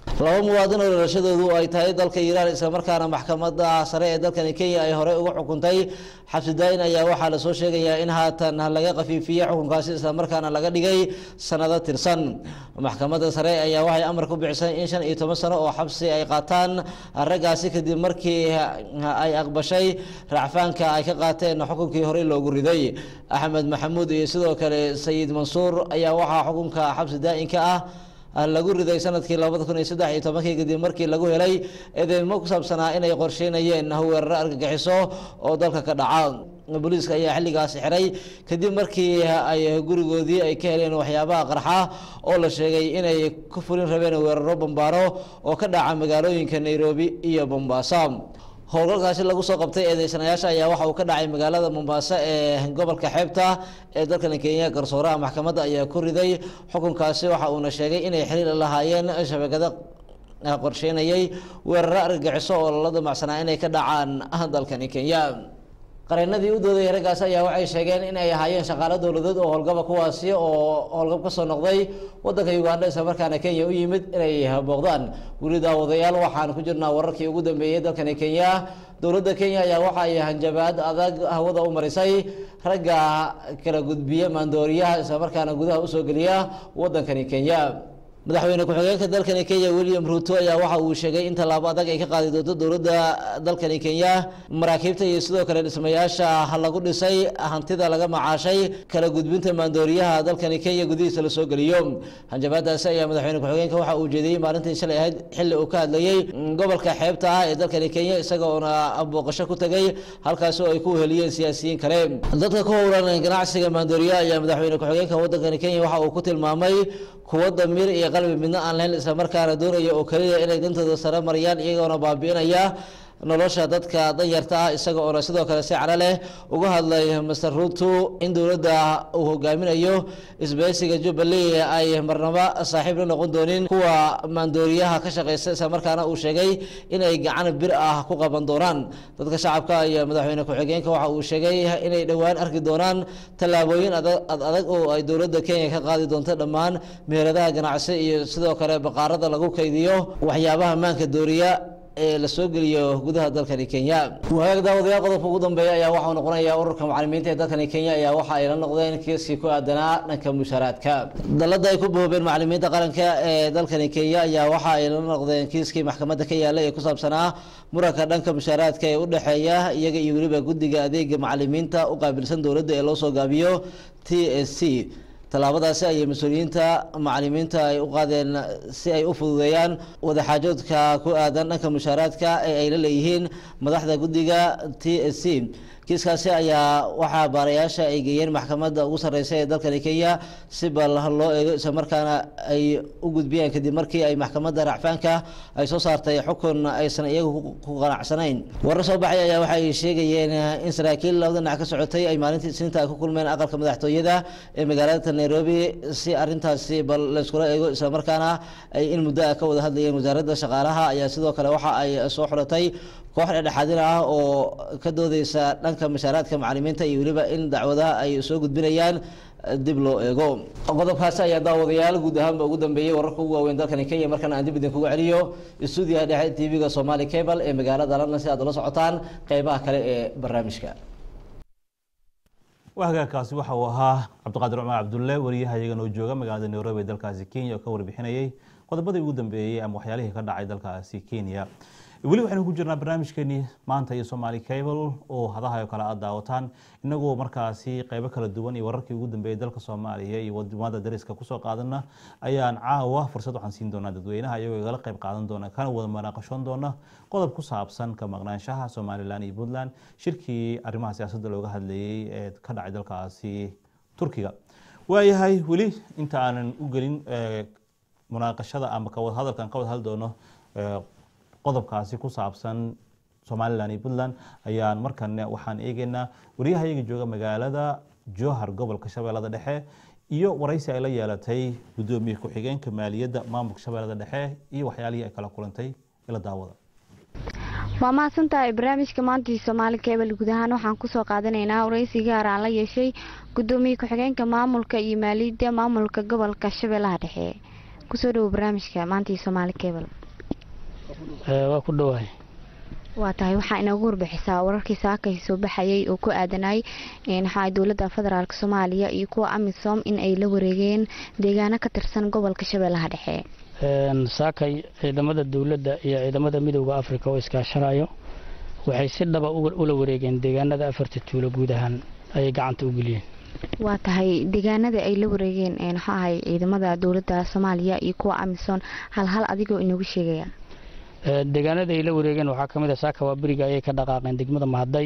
M: laba muwaadin oo dhalashadoodu ay tahay dalka iiraan islamarkaana maxkamadda sare ee dalkani kenya ay horey uga xukuntay xabsi daa-in ayaa waxaa lasoo sheegayaa in haatan laga qafiifiyey xukunkaasi islamarkaana laga dhigay sanado tirsan maxkamadda sare ayaa waxay amar ku bixisay in shan iyo toban sano oo xabsi ay qaataan raggaasi kadib markii ay aqbashay racfaanka ay ka qaateen xukunkii horey loogu riday axmed maxamuud iyo sidoo kale sayid mansuur ayaa waxaa xukunka xabsi daa-inka ah lagu riday sanadkii labada kun iyo saddex iyo tobankii kadib markii lagu helay eedeymo ku saabsanaa inay qorsheynayeen weeraro argagixiso oo dalka ka dhaca booliiska ayaa xilligaasi xiray kadib markii ay gurigoodii ay ka heleen waxyaabaha qarxa oo la sheegay inay ku fulin rabeen weeraro bambaaro oo ka dhaca magaalooyinka nairobi iyo bombasa howlgalkaasi lagu soo qabtay eedeysanayaasha ayaa waxa uu ka dhacay magaalada mombasa ee gobolka xeebta ee dalkani kenya garsooraha maxkamadda ayaa ku riday xukunkaasi waxa uuna sheegay inay xiriir lahaayeen shabakada qorsheynayay weeraro argagixiso oo lala damacsanaa inay ka dhacaan dalkani kenya qareenadii u doodayay raggaas ayaa waxay sheegeen in ay ahaayeen shaqaalo dowladeed oo howlgaba kuwaasi oo howlgab kasoo noqday wadanka uganda islamarkaana kenya u yimid inay booqdaan weli daawadayaal waxaan ku jirnaa wararkii ugu dambeeyey dalkani kenya dowladda kenya ayaa waxa ay hanjabaad adag hawada u marisay ragga kala gudbiya maandooriyaha islamarkaana gudaha usoo geliya wadankani kenya madaxweyne ku-xigeenka dalkani kenya william ruto ayaa waxa uu sheegay in tallaabo adag ay ka qaadi doonto dowladda dalkani kenya maraakiibta iyo sidoo kale dhismayaasha lagu dhisay hantida laga macaashay kala gudbinta maandooriyaha dalkani kenya gudihiisa lasoo geliyo hanjabaadaasi ayaa madaxweyne ku-xigeenka waxa uu jeediyey maalintii shalay ahayd xilli uu ka hadlayey gobolka xeebta ah ee dalkani kenya isagoona booqasho ku tegay halkaasi oo ay ku heliyeen siyaasiyiin kale dadka ku howlan ganacsiga maandooriyaha ayaa madaxweyne ku-xigeenka wadankani kenya waxa uu ku tilmaamay kuwa damiir iyo qalbi midna aan lahayn islamarkaana doonaya oo keliya inay dantooda sare mariyaan iyagoona baabi'inaya nolosha dadka danyarta ah isaga oona sidoo kale si calo leh uga hadlay master ruto in dowladda uu hogaaminayo isbahaysiga jubbaland ay marnaba saaxiib la noqon doonin kuwa maandooriyaha ka shaqeysta islamarkaana uu sheegay inay gacan bir ah ku qaban doonaan dadka shacabka iyo madaxweyne ku-xigeenka waxa uu sheegay inay dhowaan arki doonaan tallaabooyin ad adag oo ay dowladda kenya ka qaadi doonto dhammaan meheradaha ganacsi iyo sidoo kale baqaarada lagu kaydiyo waxyaabaha maanka dooriya ee lasoo geliyo gudaha dalkani kenya wagaag daawadayaal qodobka ugu dambeeya ayaa waxau noqonayaa ururka macalimiinta ee dalkani kenya ayaa waxa ay la noqdeen kiiskii ku aadanaa dhanka mushaaraadka dalada ay ku boobeen macalimiinta qaranka ee dalkani kenya ayaa waxa ay la noqdeen kiiskii maxkamadda ka yaala ee ku saabsanaa muranka dhanka mushaaraadka ee u dhexeeya iyaga iyo weliba guddiga adeega macalimiinta u qaabilsan dowladda ee loo soo gaabiyo t s c tallaabadaasi ayay mas-uuliyiinta macalimiinta ay u qaadeen si ay u fududeeyaan wadaxaajoodka ku aadan dhanka mushaaraadka ee ay la leeyihiin madaxda guddiga t s c kiiskaasi ayaa waxaa baarayaasha ay geeyeen maxkamadda ugu sarreysa ee dalkani kenya si bal loo eego islamarkaana ay u gudbiyeen kadib markii ay maxkamadda racfaanka ay soo saartay xukun aysan iyagu ku qanacsanayn warar soo baxay ayaa waxay sheegayeen in saraakiil labada dhinac ka socotay ay maalintii isniinta ay ku kulmeen aqalka madaxtooyada ee magaalada nairobi si arintaasi bal layskula eego islamarkaana ay in muddo ah ka wada hadlayeen wasaaradda shaqaalaha ayaa sidoo kale waxa ay soo xulatay koox dhexdhexaadin ah oo ka doodeysa dhanka mashaaraadka macalimiinta iyo weliba in dacwadaha ay soo gudbinayaan dib loo eego qodobkaasi ayaa daawadayaal guud ahaanba ugu dambeeyey wararka ugu waaweyn dalkani kenya markana aan dib idinkugu celiyo stuudiyaha dhexe tv-ga somali cable ee magaalada london si aad ula socotaan qeybaha kale ee barnaamijka
G: hagaagkaasi waxa uu ahaa cabdiqaadir cumar cabdulle wariyaha iyagan oo jooga magaalada nairobi ee dalkaasi kenya oo ka warbixinayay qodobadii ugu dambeeyey ama waxyaalihii ka dhacay dalkaasi kenya weli waxaynu ku jirnaa barnaamijkeenii maanta iyo somaali cable oo hadaha oo kale aad daawataan inagoo markaasi qeybo kala duwan iyo wararkii ugu dambeeyey dalka soomaaliya iyo wadamada dariska kusoo qaadana ayaan caawa fursad waxaan siin doonaa dadweynaha iyagoo igala qeyb qaadan doona kana wada manaaqashoon doona qodob ku saabsan ka maqnaanshaha somalilan iyo puntland shirkii arrimaha siyaasadda looga hadlayey ee ka dhacay dalkaasi turkiga waayahay weli inta aanan u gelin munaaqashada ama kawada hadalkan ka wada hadli doono qodobkaasi ku saabsan somalilan iyo puntland ayaan markan waxaan eegeynaa wariyaha iyaga jooga magaalada jowhar gobolka shabeellada dhexe iyo waraysi ay la yeelatay gudoomiye ku-xigeenka maaliyadda maamulka shabeellada dhexe iyo waxyaalihii ay kala kulantay ila daawada
N: waa mahadsantahay barnaamijka maantii soomaali kebel guud ahaan waxaan kusoo qaadanaynaa waraysi gaar aan la yeeshay gudoomiye ku-xigeenka maamulka iyo maaliyadda maamulka gobolka shabeellaha dhexe kusoo dhawo barnaamijka maantii soomaali kebel
O: waa ku dhowahay
N: waa tahay waxaa inoogu warbixisaa wararkii saakay soo baxayay oo ku aadanay waxaa dowladda federaalk soomaaliya iyo kuwa amisom in ay la wareegeen deegaano ka tirsan gobolka shabeellaha dhexe
O: saakay ciidamada dowladda iyo ciidamada midooda africa oo iskaashanayo waxay si dhaba ula wareegeen deegaanada afarta tuulo guud ahaan ayay gacanta u geliyeen
N: waa tahay deegaanada ay la wareegeen maxaa ahay ciidamada dowladda soomaaliya iyo kuwa amisom hal hal adigoo inoogu sheegaya
O: deegaanada ay la wareegeen waxaa ka mid a saaka waa beriga ayay ka dhaqaaqeen degmada mahadday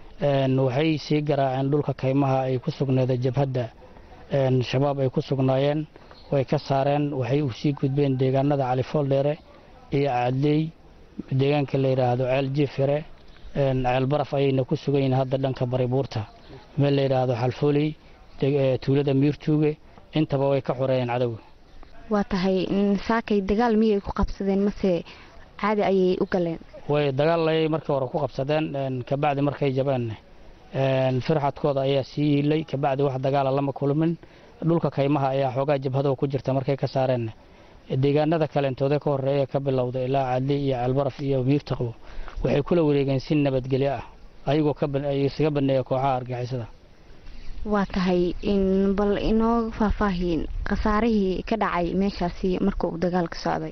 O: waxay sii garaaceen dhulka kaymaha ay ku sugneeda jabhadda shabaab ay ku sugnaayeen way ka saareen waxay u sii gudbeen deegaanada califool dheere iyo cadley deegaanka la yidhaahdo ceel jiifire ceel baraf ayayna ku sugan yihiin hadda dhanka baribuurta meel la yidhaahdo xalfooley tuulada miirtuuge intaba way ka xoreeyeen cadowga
N: waa tahay saakay dagaal miyay ku qabsadeen mase caadi ayay u galeen
O: way dagaal ayay markii hore ku qabsadeen kabacdi markay jabeen firxadkooda ayaa sii yiilay kabacdi wax dagaala lama kulmin dhulka kaymaha ayaa xoogaa jabhado ku jirta markay ka saareen deegaanada kalentooda ka horeeya ka bilowda ilaa cadli iyo ceelbaraf iyo miirtaqo waxay kula wareegeen si nabadgelyo ah ayagoo isaga baneeya kooxaha argixisada
N: waa tahay bal inoo faahfaahin khasaarihii ka dhacay meeshaasi marka uu dagaalka socday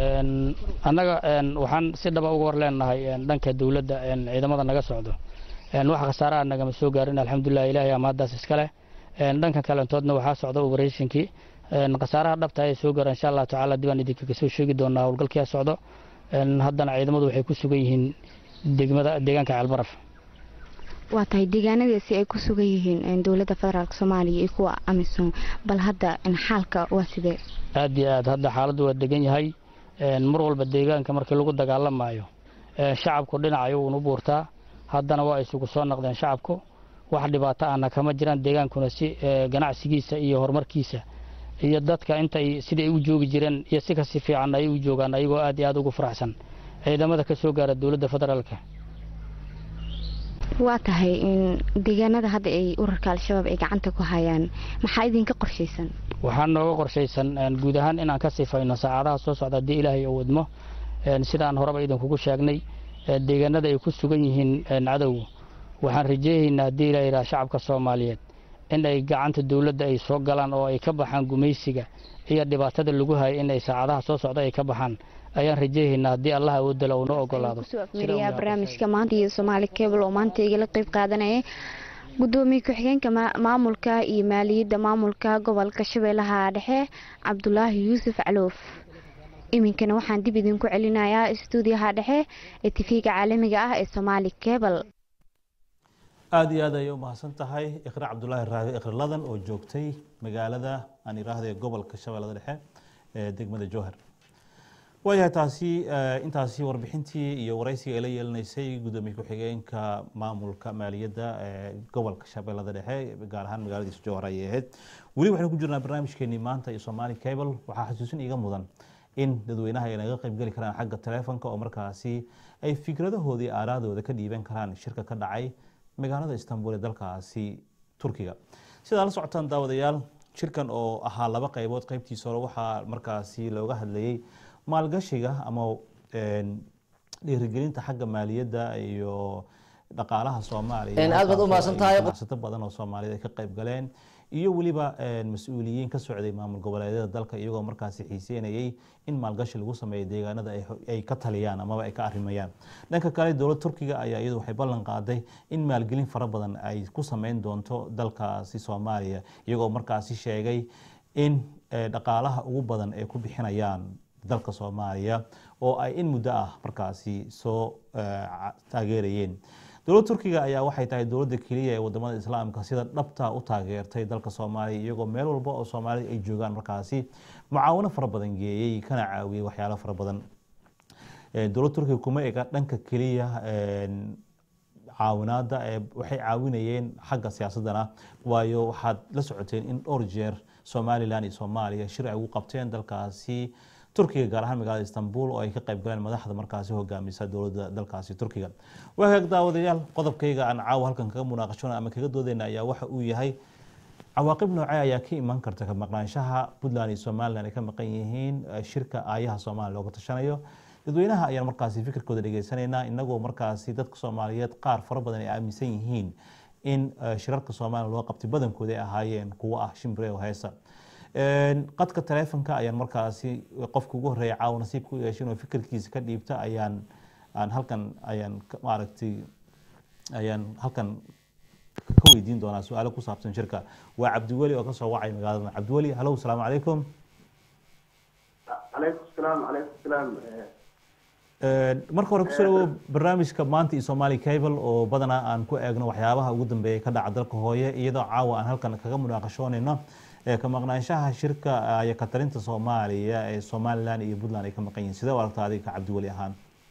O: annaga waxaan si dhaba uga war leenahay dhanka dowladda ciidamada naga socdo wax khasaaraha nagama soo gaarin alxamdulilah ilaahay ama haddaas iska leh dhanka kalentoodna waxaa socda operatinkii khasaaraha dhabta ayay soo gaaraan insha allahu tacaala dibaan idinka kasoo sheegi doonaa howlgalkia socdo haddana ciidamadu waxay ku sugan yihiin degmada deegaanka ceelbaraf
N: waa tahay deegaanadaasi ay ku sugan yihiin dowladda federaalk soomaaliya iyo kuwa amisom bal hadda xaalka waa sidee
O: aad iyo aad hadda xaaladdu waa degan yahay mar walba deegaanka markii lagu dagaalamayo shacabku dhinac ayuun u buurtaa haddana waa isugu soo noqdeen shacabku wax dhibaato ahna kama jiraan deegaankuna si ganacsigiisa iyo horumarkiisa iyo dadka intay siday u joogi jireen iyo si kasi fiican ay u joogaan ayagoo aad iyo aad ugu faraxsan ciidamada ka soo gaara dowladda federaalka
N: waa tahay deegaanada hadda ay urarka al-shabaab ay gacanta ku hayaan maxaa idinka qorshaysan
O: waxaa nooga qorshaysan guud ahaan inaan ka sifayno saacadaha soo socda haddii ilaahay uu wadmo sidaan horeba idinkugu sheegnay deegaanada ay ku sugan yihiin cadowgu waxaan rajeeyaynaa haddii ilaa yidhaha shacabka soomaaliyeed in ay gacanta dowladda ay soo galaan oo ay ka baxaan gumaysiga iyo dhibaatada lagu hayo in ay saacadaha soo socda ay ka baxaan ayaan rajeeyaynaa haddii allah awoodala uu noo ogolaado
N: miriyaa barnaamijka maanta iyo soomaali cable oo maanta igala qeyb qaadanaya gudoomiye ku-xigeenka maamulka iyo maaliyadda maamulka gobolka shabeellaha dhexe cabdulaahi yuusuf caloof iminkana waxaan dib idinku celinayaa stuudiyaha dhexe ee tifiga caalamiga ah ee somaali cable
G: aada iyo aad ayay u mahadsan tahay iqra cabdulaahi raadi iqraladan oo joogtay magaalada aan iraahday gobolka shabeellada dhexe ee degmada jowhar waayahay taasi intaasi warbixintii iyo waraysiga ay la yeelanaysay gudoomiye ku-xigeenka maamulka maaliyadda ee gobolka shabeellada dhexe gaar ahaan magaaladiisa jowhar ayay ahayd weli waxaynu ku jirnaa barnaamijkeenii maanta iyo somaali cable waxaa xasuusin iga mudan in dadweynaha ay naga qaybgeli karaan xagga taleefonka oo markaasi ay fikradahoodii aaraadooda ka dhiiban karaan shirka ka dhacay magaalada istanbul ee dalkaasi turkiga sidaa la socotaan daawadayaal shirkan oo ahaa laba qaybood qaybtiisa hore waxaa markaasi looga hadlayay maalgashiga ama dhiirigelinta xagga maaliyadda iyo dhaqaalaha soomaaliya
M: aad baad u mahadsantahay
G: ganacsato badan oo soomaaliyed ay ka qayb galeen iyo weliba mas-uuliyiin ka socday maamul goboleedyada dalka iyagoo markaasi xiiseynayay in maalgashi lagu sameeyo deegaanada ay ka taliyaan amaba ay ka arrimayaan dhanka kale dowlad turkiga ayaa iyadu waxay ballan qaaday in maalgelin fara badan ay ku sameyn doonto dalkaasi soomaaliya iyagoo markaasi sheegay in dhaqaalaha ugu badan ay ku bixinayaan dalka soomaaliya oo ay in muddo ah markaasi soo taageerayeen dowladda turkiga ayaa waxay tahay dowladda keliya ee wadamada islaamka sida dhabta u taageertay dalka soomaaliya iyagoo meel walba oo soomaalida ay joogaan markaasi mucaawano fara badan geeyey kana caawiyey waxyaalo fara badan dowladda turkiga kuma ega dhanka keliya caawinaada waxay caawinayeen xagga siyaasadana waayo waxaad la socoteen in dhowr jeer somalilan iyo soomaaliya shir ay ugu qabteen dalkaasi turkiga gaar ahaan magaalada istanbul oo ay ka qayb galeen madaxda markaasi hogaamisa dowladda dalkaasi turkiga waagaag daawadayaal qodobkayga aan caawa halkan kaga munaaqashona ama kaga doodeyna ayaa waxa uu yahay cawaaqib noocee ayaa ka iman karta ka maqnaanshaha puntland iyo somalilan ay ka maqan yihiin shirka aayaha soomaaliya looga tashanayo dadweynaha ayaan markaasi fikirkooda dhegeysanaynaa inagoo markaasi dadka soomaaliyeed qaar fara badan ay aaminsan yihiin in eh, shirarka soomaaliya loo qabtay badankooda ay ahaayeen kuwo ah shimbire oo heesa Een, qadka taleefonka ayaan markaasi qofka ugu horeeya caawa nasiibka u yeeshay inuu fikirkiisa ka dhiibta ayaan aan halkan ayaan ka- maaragtay ayaan halkan ka weydiin doonaa su-aalo ku saabsan shirka waa cabdiweli oo kasoo wacay magaalada cabdiweli halow salaamu calaykum
P: عليكم السلام عليكم السلام
G: Een, marka hore kusoo dhawow barnaamijka maanta iyo somali cable oo badanaa aan ku eegno waxyaabaha ugu dambeeya ka dhaca dalka hooye iyadoo caawa aan halkan kaga munaaqashoonayno ee ka maqnaanshaha shirka iyo ka talinta soomaaliya ee somalilan iyo puntland ay ka maqan yihiin sidee u aragtaa adiga ka cabdiweli ahaan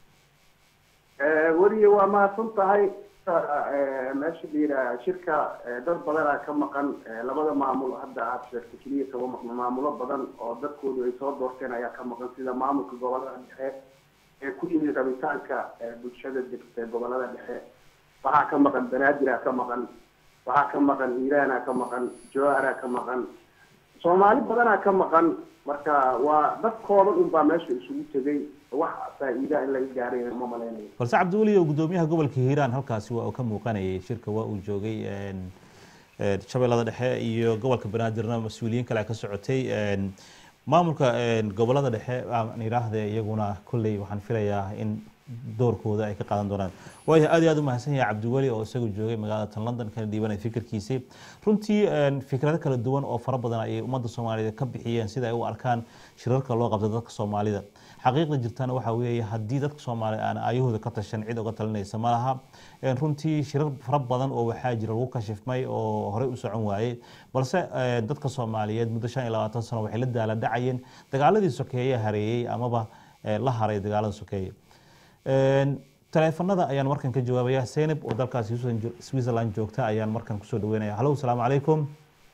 P: weliya waa mahadsan tahay Eh, meesha la yidhaha shirka eh, dad badanaa ka maqan Eh, labada maamul hadda aad sheegtay keliya kama maqno maamulo badan oo dadkoodu ay soo doorteen ayaa ka maqan sida maamulka gobolada dhexe ee ku yimid rabitaanka eh, bulshada degta ee gobolada dhexe waxaa ka maqan banaadir ka maqan waxaa ka maqan hiiraana ka maqan jowhara ka maqan soomaali badanaa ka maqan marka waa dad kooban unbaa meesha isugu tegay wax faa'iida in laga gaarayna ma malaynayo
G: balse cabdiweli oo gudoomiyaha gobolka hiiraan halkaasi waa uu ka muuqanayay shirka waa uu joogay een, een, shabeellada dhexe iyo gobolka banaadirna mas-uuliyiin kale ka socotay een, maamulka een, gobolada dhexe aan idhaahde iyaguna kolley waxaan filayaa in doorkooda ay ka qaadan doonaan waayo aad iyo aad u mahadsan yahay cabdiweli oo isagu joogay magaalada tan london kana dhiibanaya fikirkiisii runtii een, fikrado kala duwan oo fara badan ayay ummadda soomaaliyeed ka bixiyeen sida ay u arkaan shirarka loo qabto dadka soomaalida xaqiiqda jirtana waxaa weeye haddii dadka soomaali aan ayahooda ka tashan cid uga talinaysa ma laha Een, runtii shirar fara badan oo waxaa jira lagu kashifmay oo horey u socon waayey balse een, dadka soomaaliyeed muddo shan iyo labaatan sano waxay la daala dhacayeen dagaaladii sokeeye hareeyey amaba ee, la haray dagaalada sokeeye Een, taleefanada ayaan markan ka jawaabaya zeynab oo dalkaas Switzerland- switzerland joogta ayaan markan kusoo dhaweynaya halow salaamu calaykum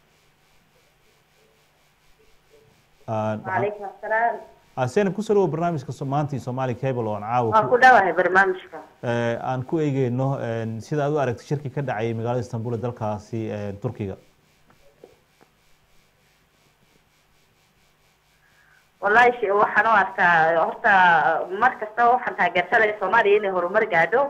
G: Aan-
Q: وعليكم السلام
G: Ah, zeynab kusoo dhawow barnaamijka So- maanta iyo somali cable oo aan caawa
Q: waan
G: ku-
Q: ku dhawahay barnaamijka
G: ee, aan ku eegeyno een, sida aad u aragtay shirki ka dhacay magaalada istanbul ee dalkaasi een, turkiga
Q: wallahi sh- waxaan u arkaa horta mar kastaba waxaan taageersanaya soomaaliya inay horumar gaadho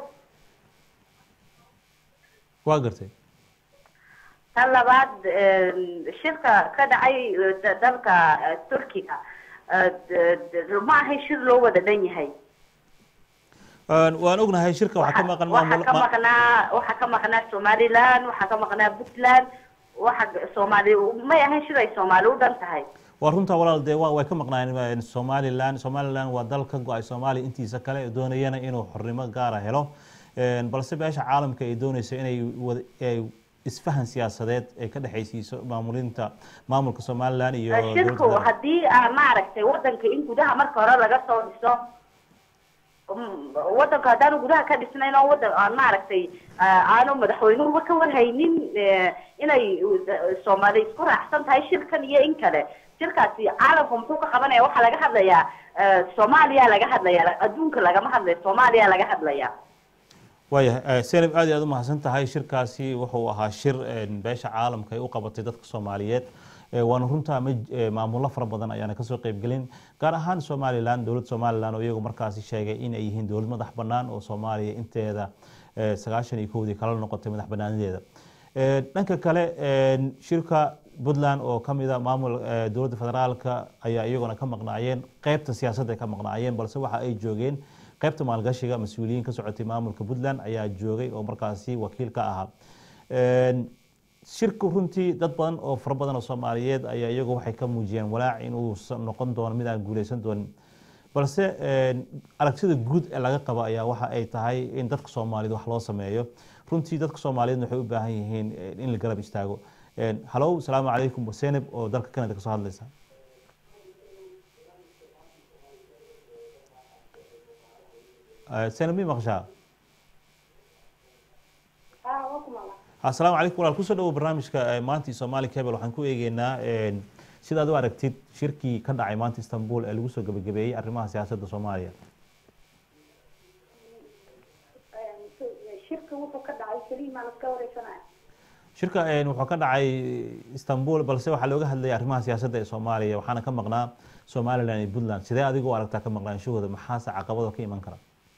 G: waa gartay
Q: tan labaad een, shirka ka dhacay eh, da- dalka eh, turkiga eh, d- d- ma ahay shir loo wada dhan yahay
G: Een, waan ognahay shirka waxaa ka maqan
Q: waxaa
G: maamul
Q: ka
G: ma-
Q: maqnaa waxaa ka maqnaa somaliland waxaa ka maqnaa puntland waxa soomaali may ahayn shir ay soomaali u dhan tahay
G: waa runtaa walaal dee waa- way ka maqnaayeen somaliland somaliland waa dal ka go-ay soomaaliya intiisa kale ee doonayana inuu xornimo gaara helo Een, balse beesha caalamka ay doonayso inay wada- ay isfahan siyaasadeed ay ka dhexaysiiso maamulinta maamulka somaliland iyo
Q: Eh,
G: dowladda
Q: shirku
G: federaalka.
Q: haddii aa maaragtay wadanka in gudaha marka hore laga soo dhiso mm, wadanka haddaanu gudaha ka dhisnayn oo wadan aan maaragtay ah, aanu madaxweynuhuba ka warhaynin eh, inay eh, soomaali isku raacsan tahay shirkan iyo in kale shirkaasi caalamka muxuu ka qabanaya waxaa laga hadlayaa eh, soomaaliya laga hadlaya adduunka lagama hadlayo soomaaliya laga hadlaya
G: waayahay senab aad iyo aad u mahadsan tahay shirkaasi wuxuu ahaa shir een, beesha caalamka ay u qabatay dadka soomaaliyeed Ee, waana runtaa ma ee, maamullo fara badan ayaana kasoo qeybgelin gaar ahaan somalilan dowladda somalilan oo iyagu markaasi sheegay in ay yihiin dowlad madax bannaan oo soomaaliya inteeda ee, sagaashan iyo kowdii kala noqotay madax bannaanadeeda Ee, dhanka kale een, shirka puntland oo ka mida maamul ee, dowladda federaalka ayaa iyaguna ka maqnaayeen qeybta siyaasadda ay ka maqnaayeen balse waxa ay joogeen qaybta maalgashiga mas-uuliyiin ka socotay maamulka puntland ayaa joogay oo markaasi wakiil ka ahaa Een, shirku runtii dad badan oo fara badan oo soomaaliyeed ayaa iyagu waxay ka muujiyeen walaac inuu noqon doono mid aan guuleysan doonin balse een, aragtida guud ee laga qabo ayaa waxa ay tahay in dadka soomaaliyeed wax loo sameeyo runtii dadka soomaaliyeed waxay u baahan yihiin eh, in la garab istaago Een, halow salaamu calaykum senab oo dalka canada kasoo hadlaysa Eh, senab mi maqashaa asalaamu calaykum walaal kusoo dhawow barnaamijka eh, maanta iyo somali cable waxaan ku eegeynaa een, sidaad u aragtid shirkii ka dhacay maanta istanbul ee lagu soo gebagabeeyey arrimaha siyaasadda soomaaliya
R: shirka wuxuu ka dhacay keliya maa laska wareysanaya
G: shirka een, wuxuu ka dhacay istanbul balse waxaa looga hadlayay arrimaha siyaasadda ee soomaaliya waxaana ka maqnaa somaliland iyo puntland sidee adigu u aragtaa ka maqnaanshahooda maxaase caqabado ka iman kara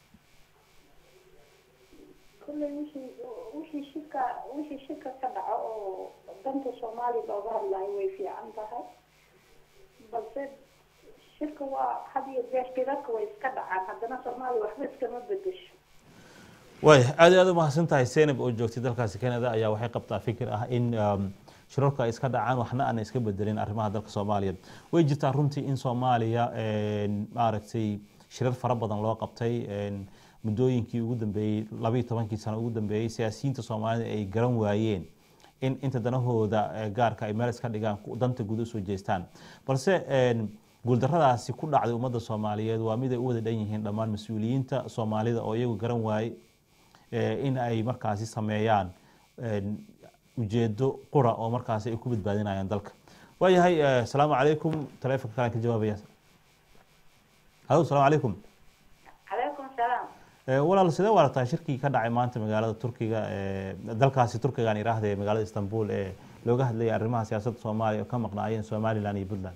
R: kulley wixii wixii shirka wixii shirka ka dhaco oo danta soomaaliya looga hadlayo way fiican tahay balse shirka waa had iyo jeer shirarka way iska dhacaan haddana soomaaliya waxba iskama bedesho
G: waaya aad iyo aad u mahadsan tahay senab oo joogtay dalkaasi canada ayaa waxay qabtaa fikir ah in um, shirarka ay iska dhacaan waxna aan iska bedelin arrimaha dalka soomaaliya way jirtaa runtii in soomaaliya een, maaragtay shirar fara badan loo qabtay een, muddooyinkii ugu dambeeyey labayo tobankii sano ugu dambeeyey siyaasiyiinta soomaalida ay garan waayeen in inta danahooda eh, gaarka ay meel iska dhigaan ku- danta guud usoo jeestaan balse een, guuldarradaasi ku dhacday ummadda soomaaliyeed waa mid ay u wada dhan yihiin dhammaan mas-uuliyiinta soomaalida oo iyagu garan waaye eh, in ay markaasi sameeyaan een, ujeedo qura oo markaasi ay ku badbaadinayaan dalka waayahay eh, asalaamu calaykum taleefonka kalaan ka jawaabaya halo asalaamu calaykum
Q: calaykum salaam
G: Eh, walaal sidee u aragtaa shirkii ka dhacay maanta magaalada turkiga ee dalkaasi turkiga aan iraahda ee magaalada istanbul ee looga hadlayay arrimaha siyaasadda soomaaliya oo ka maqnaayeen somaliland iyo puntland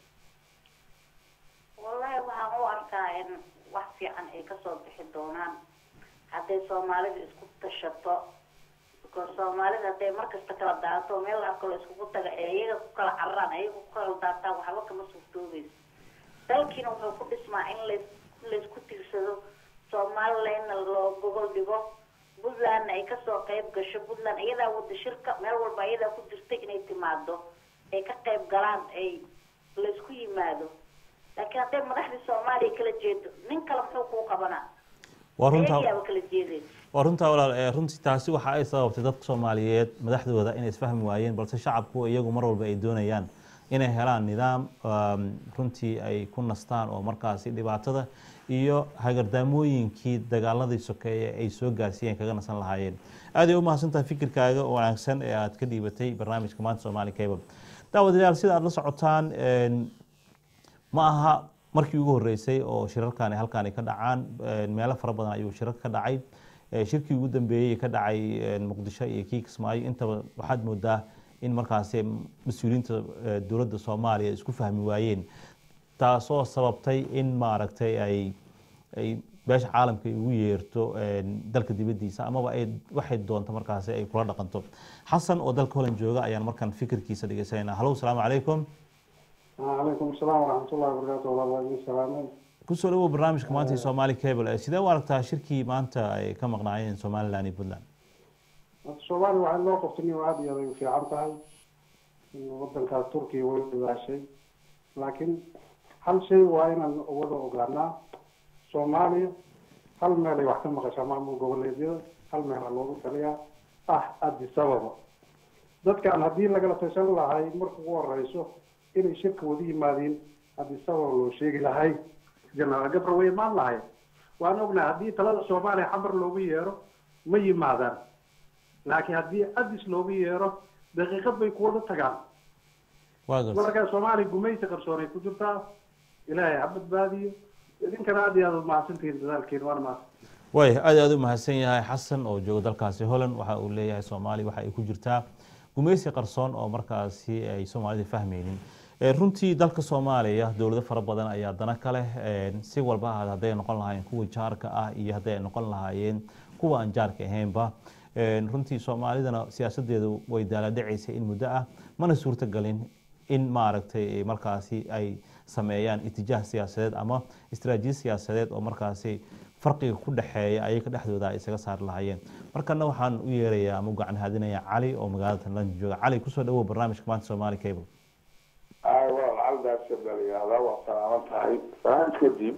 Q: wallahi waxaan u arkaa in wax fiican ay kasoo bixi doonaan hadday soomaalidu isku tashato because soomaalida hadday markasta kala daato meel la arko la iskugu taga ee iyaga ku kala cararaan ayaga ku kala daataan waxba kama suurtoobayso dalkiina wuxuu ku dhismaa in lays laysku tiirsado somalilandna loo gogol dhigo puntlandna ay kasoo qayb gasho puntland iyadaa wada shirka meel walba iyadaa ku jirta inay timaado ay ka qayb galaan ay laysku yimaado laakiin hadday madaxdii soomaaliya kala jeedo nin kale muxuu kuu qabanaa
G: waa runtaa
Q: ayagiyaaba kala jeedeen
G: waa runtaa walaal eh, runtii taasi waxa ay sababtay dadka soomaaliyeed madaxdooda inay isfahmi waayeen balse shacabku iyagu mar walba ay doonayaan inay helaan nidaam um, runtii ay ku nastaan oo markaasi dhibaatada iyo hagardaamooyinkii dagaaladii sokeeye ay soo gaarsiiyeen kaga nasan lahaayeen aad ay u mahadsantahay fikirkaaga oo wanaagsan ee aad ka dhiibatay barnaamijka maanta soomaali cable daawadayaal sida aad la socotaan een, ma aha markii ugu horeysay oo shirarkani halkaani ka dhacaan een, meelo fara badan ayuu shirar ka dhacay Ee, shirkii ugu dambeeyey ka dhacay een, muqdisho iyo kii kismaayo intaba waxaad moodaa in markaasi mas-uuliyiinta ee, dowladda soomaaliya isku fahmi waayeen taasoo sababtay in maaragtay ay ay beesha caalamka ay ugu yeerto een, dalka dibaddiisa amaba ay waxay doonto markaasi ay kula dhaqanto xasan oo dalka holland jooga ayaan markaan fikirkiisa dhegeysanayna halow salaamu calaykum
S: calaykum asalaam waraxmatullahi wabarakaatu walaal waa idin salaameen
G: kusoo dhawow barnaamijka maanta ee Somali Cable Eh, sidee u aragtaa shirkii maanta ay ka maqnaayeen Somaliland iyo Puntland
S: Horta soomaaliya waxaa loo qabtay nin aada iyo aad ay u fiican tahay in wadankaas turkiya way dadaashay laakiin hal shay waa inaan wada ogaanaa soomaaliya hal meel ay wax ka maqashaa maamul goboleedyada hal meel aa loogu taliyaa ah addis ababa dadkan haddii lagala tashan lahay marka ugu horeyso inay shirka wada yimaadiin addis ababa loo sheegi lahay jenaraal gabra way imaan lahay waan ognahay haddii talada soomaaliya xamar loogu yeero ma yimaadaan laakiin haddii addis loogu yeero daqiiqad bay ku wada tagaan
G: waa gartay
S: marka soomaaliya gumaysi qarsoonay ku jirtaa ilaahay ha badbaadiyo idinkana aad iyo aad umahadsantihiin dadaalkiin waana mahadsan
G: way aad iyo aad u mahadsan yahay xasan oo jooga dalkaasi Holland waxa uu leeyahay Soomaali waxa ay ku jirtaa gumaysi qarsoon oo markaasi ay Soomaalida fahmaynin Eh, runtii dalka Soomaaliya dowlado fara badan ayaa dana ka leh eh, si walba ha ahaatee, hadday noqon lahaayeen kuwa jaarka ah iyo hadday noqon lahaayeen kuwa aan jaarka ahaynba Eh, runtii Soomaalidana siyaasadeedu way daaladhacaysay in muddo ah mana suurtagalin in maaragtay eh, markaasi ay sameeyaan itijaah siyaasadeed ama istaraatiijiyad siyaasadeed oo markaasi farqiga ku dhexeeya ayaga dhexdooda ay isaga saari lahaayeen markana waxaan u yeerayaa ama u gacan haadinayaa cali oo magaalada london jooga cali kusoo dhawow barnaamijka maanta Somali Cable
T: ay walaal caldaasi baa la yihahdaa waa salaaman tahay salaan kadib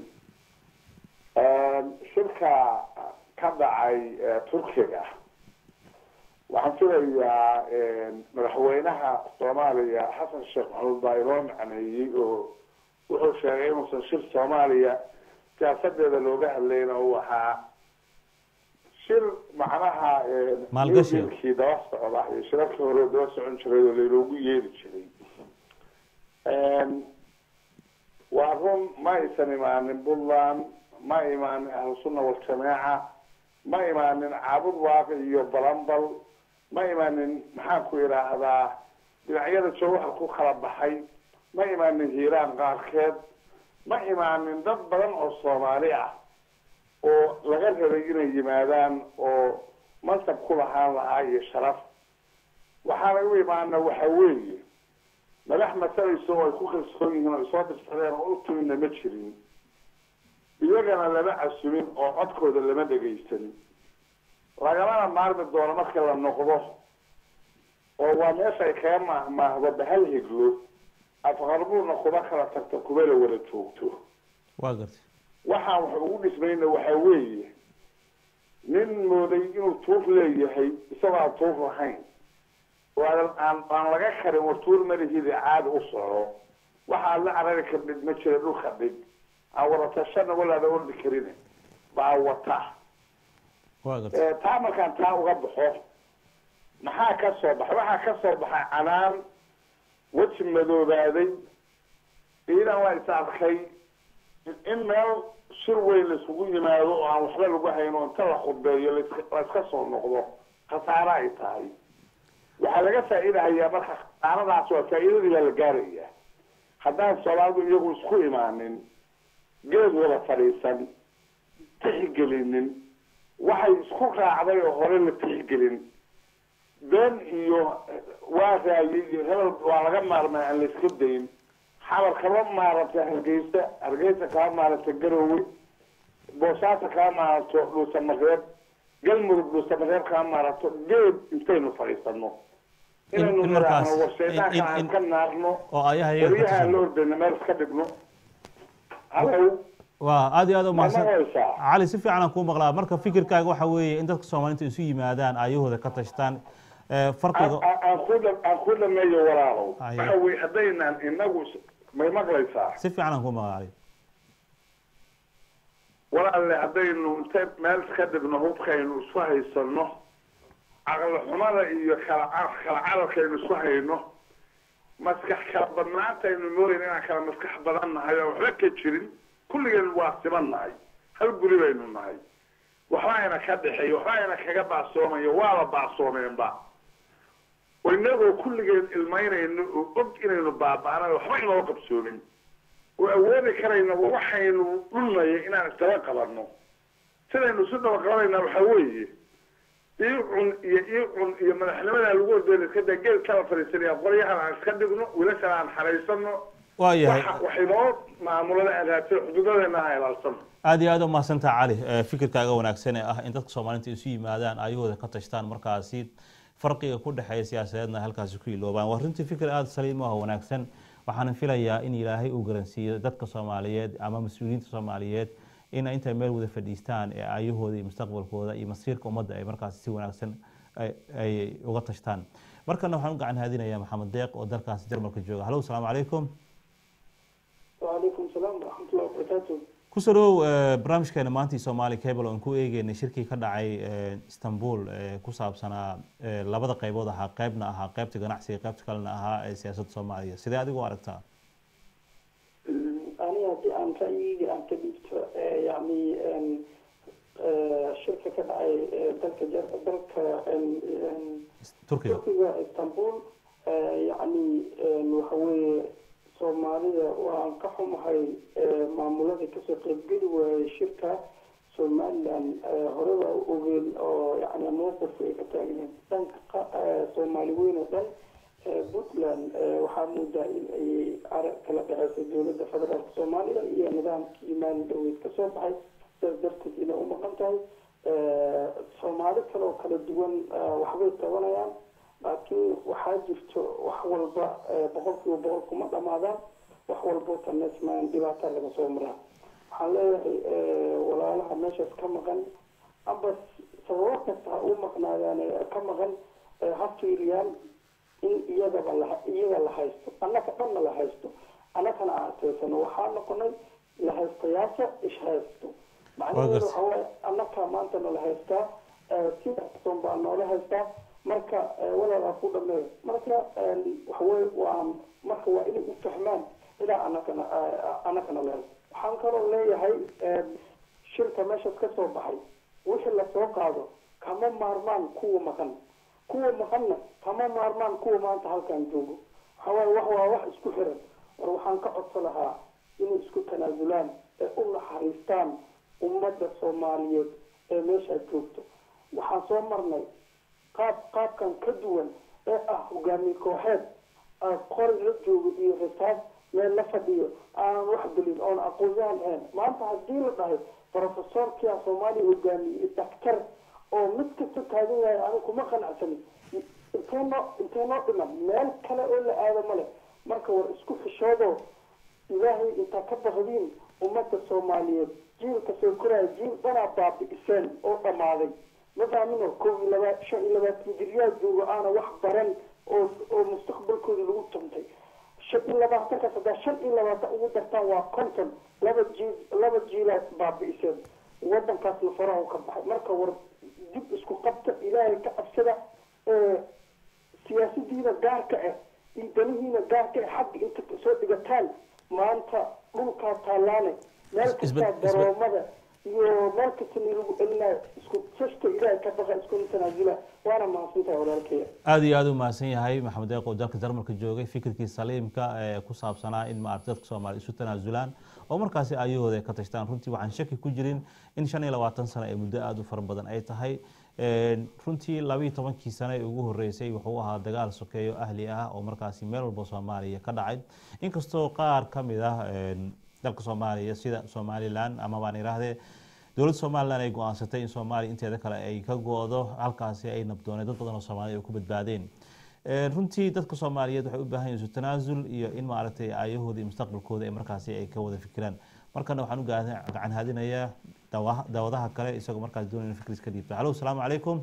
T: shirka ka dhacay eh, turkiga waxaan filayaa madaxweynaha soomaaliya xasan sheekh maxamuud baa inoo macneeyey oo wuxuu sheegay inuusan shir soomaaliya siyaasadeeda looga hadlayna uu ahaa shir macnaha
G: Maalgashi.
T: kii daba socda iyo shirarkii hore daba socon jiray oo laynoogu yeeri jiray waa run ma aysan imaanin puntland ma imaanin ahlusunna waljamaaca ma imaanin caabud waaqi iyo balambal ma imaanin maxaan ku idhaahdaa dhinacyada jawhar ku kala baxay ma imaanin hiiraan qaarkeed ma imaanin dad badan oo soomaali ah oo laga rabay inay yimaadaan oo mansab ku lahaan lahaa iyo sharaf waxaana u imaana waxa weeye madax masalayso oo ay ku kalsoon yihiin oo ay soo dirsadeen oo u timidna ma jirin iyagana lama casumin oo codkooda lama dhegaysan lagamana maarmi doono marka la noqdo oo waa meesha ay kaga maahmaahdo bahal higlo afqarbuurna kuba kala tagto kuba la wada joogto
G: waa gartay
T: waxaan wax ugu dhismayna waxa weeye nin mooday inuu tuur leeyahay isagoo aan tuur lahayn oo aan aan aan laga karin war tuur malihida caadi u soco waxaad la carari kardhid ma jira dhulka dhig aan wadatashana walaada ordi karin baa wata
G: waa gartay
T: taa markaan taa uga baxo maxaa ka soo baxay waxaa ka soo baxay canaan weji madoobaaday ciidan waa is arkay in meel shir weyn laisugu yimaado oo aan waxba lagu hayno inta la khudbeeyo laiska- la iska soo noqdo khasaare ay tahay waxaa laga faa'iidahayaa marka khasaaradaas waa faa'iidadii baa la gaarayaa haddaan soomaalidu iyagu isku imaanin geed wada fadhiisan tixgelinin waxay isku raacday oo hore la tixgelin been iyo waa raayay iyo hebel waa laga maarmay aan la iska dayn xabar kama maaranta hargeysa hargeysa kama maaranta garowe boosaaso kama maaranto dhuusamareeb galmudug dhuusamareeb kama maaranto geed intaynu fadhiisano inaynu
G: in markaas-
T: niraahno warshaydaanka
G: in-
T: aan
G: in-
T: ka naarno
G: oo ayaha iyaga ka
T: waryaha aan
G: tirsan.
T: la ordayna meel iska dhigno halow
G: waa aad iyo aad u mahadsan
T: Ma maqlaysaa?
G: cali si fiican aan kuu maqlaa marka fikirkaaga waxa weeye in dadka soomaaliinta isu yimaadaan ayahooda ka tashtaan Eh, farqiga
T: aan aan ku dha- aan ku dhameeyo walaalow
G: Aye.
T: waxa weye haddaynaan inagu is- may maqlaysaa
G: si fiican aan kuu maqlaa cali
T: walaalle haddaynu intay meel iska dhigno hubkaynu isku haysano caqli xumada iyo kala ca- kala cararkaynu isku hayno maskax kala badnaantaynu moodayn inaan kala maskax badan nahay oo waxba ka jirin kulligeen waa siman nahay hal guri baynu nahay waxba ayna ka dhexeeyo waxba ayna kaga baasoomayo waaba baasoomeenba oo inagoo kulligeen ilmaynayno oo og inaynu baaba'nay waxba inoo qabsoomin oo awoodi karayna waxaynu dhulnaya inaan isdaba qabanno sidaynu isu daba qabanayna waxa weeye ii cun iyo ii cun iyo madaxnimadaa lagu ordeyna iska daa geel kala fadhiisanaya qoryahan aan iska dhigno wiilashan aan xaraysano
G: waa yahay
T: waxa waxaynoo maamulada aadaatay xuduudadeena ha ilaalsano
G: aad iyo aad u mahadsantaha cali Eh, fikirkaaga wanaagsan ee ah in dadka soomaaliinta isu yimaadaan ayahooda ka tashtaan markaasi farqiga ku dhexeeya siyaasadeedna halkaasi ku iloobaan waa runtii fikir aada saliim ah oo wanaagsan waxaana filayaa in ilaahay uu garansiiyo dadka soomaaliyeed ama mas-uuliyiinta soomaaliyeed in intay meel wada fadhiistaan ee ayahooda iyo mustaqbalkooda iyo masiirka ummadda ay markaasi si wanaagsan ay- ay uga tashtaan markana waxaan u gacan haadinayaa maxamed deeq oo dalkaasi jarmalka jooga hallo asalaamu calaykum
U: وعليكم السلام ورحمة الله وبركاته
G: kusoo dhawow eh, barnaamijkeena maantii soomaali cable oon ku eegeynay shirkii ka dhacay eh, istanbul ee ku saabsanaa eh, labada qaybood ahaa qaybna ahaa qaybta ganacsiga qaybta kalena ahaa ee siyaasadda soomaaliya sidee adigu u aragtaa
U: أنا هدي أن رأيي أن تبيت يعني أن شركة كدعي دلك جر دلك أن
G: turkiga
U: تركيا اسطنبول يعني وحوي Soomaaliya waan ka xumahay maamuladii kasoo qaybgeli waayay shirka somaliland horeba u ogeen oo yani mowqifka ay ka taagneed dhanka qa- soomaali weyn oo dhan puntland waxaa moodaa in ay arag kala dhexeyso dowladda federaalka soomaaliya iyo nidaamkii maalin dhaweyd kasoo baxay sidaas darteed inay u maqan tahay soomaali kale oo kala duwan waxbay tabanayaan laakiin waxaa jirto wax walba boqolkiiba boqol kuma dhamaadaan wax walbo tanesmaan dhibaata laga soo maraa waxaan leeyahay walaalaha meeshaas ka maqan amba sababo kasta ha u maqnaadaan ka maqan ha fiiriyaan in iyagaba la iyaga la haysto annaka dhanna la haysto annakana aan ateysano waxaa noqonay la haystayaasha ish haysto macnaheedu waxa waaye annaka maantana la haystaa sidason baa noola haystaa marka walaalaa ku dhameeyo marka waxaweye waa marka waa inay u fahmaan ilaa annakana annakana la haysto waxaan kaloo leeyahay shirka meeshaas ka soo baxay wixii lasoo qaado kama maarmaan kuwa maqan kuwa maqanna kama maarmaan kuwa maanta halkan joogo waxawaaye wax waa wax isku xiran war waxaan ka codso lahaa inay isku tanaasulaan ee u naxariistaan ummadda soomaaliyeed ee meeshaa joogto waxaan soo marnay qaab qaabkan ka duwan ee ah hogaamiye kooxeed aan qori la joogo iyo rasaab meel la fadhiyo aanan wax gelin oon aqoon-yahan ahayn maanta haddii la dhahay profesorkia soomaaliya hogaamiyey daktar oo mid kasta taagan yahay aniga kuma qanacsanin intee noo intee noo dhiman meel kale oo la aado male marka war isku xishoodo ilaahay intaa ka baqdiin ummadda soomaaliyeed jiilka soo koraya jiil dhanaa baabi'iseen oo dhammaaday ma faamino kow iyo laba shan iyo labaatan jiryaa joogo aana wax baran oo oo mustaqbalkooda lagu tuntay shan iyo labaatanka saddex shan iyo labaatan ugu dartaan waa konton laba jiil laba jiilaa baabi'iseen wadankaasna faraha u ka baxay marka war dib isku qabta ilaahay ka cabsada ee siyaasadiina gaarka ah iyo danihiina gaarka ah xagga inta soo dhigataan maanta dhulkaa taalaane meel kastaa daroomada iyo meel kasta lagu celinayo isku sashta ilaahay ka baqa iskuna tanaasula waana mahadsantahay walaalkeya
G: aada iyo aada u mahadsan yahay maxamed deeq oo dalka jarmalka joogay fikirkii saliimka ee ku saabsanaa in maarata dadka soomaaliya isu tanaasulaan oo markaasi ayahooda ay ka tashtaan runtii waxaan shaki ku jirin in shan iyo labaatan sano ee muddo aada u fara badan ay tahay runtii labiiyo tobankii sano ee ugu horeysay wuxuu ahaa dagaal sokeeyo ahli ah oo markaasi meel walba soomaaliya ka dhacay inkastoo qaar ka mid ah dalka soomaaliya sida somalilan ama baan idhaahdee dowladda somalilan ay go-aansatay in soomaaliya inteeda kale ay ka go-do halkaasi ay nabdooneen dad badan oo soomaaliya ay ku badbaadeen runtii dadka soomaaliyeed waxay u baahan yihin isu tanaasul iyo in maaragtay aayahooda iyo mustaqbalkooda ay markaasi ay ka wada fikiraan markana waxaan u gacan haadinayaa daawadaha kale isagoo markaas doonaya in fikris ka dhiibto hallo asalaamu calaykum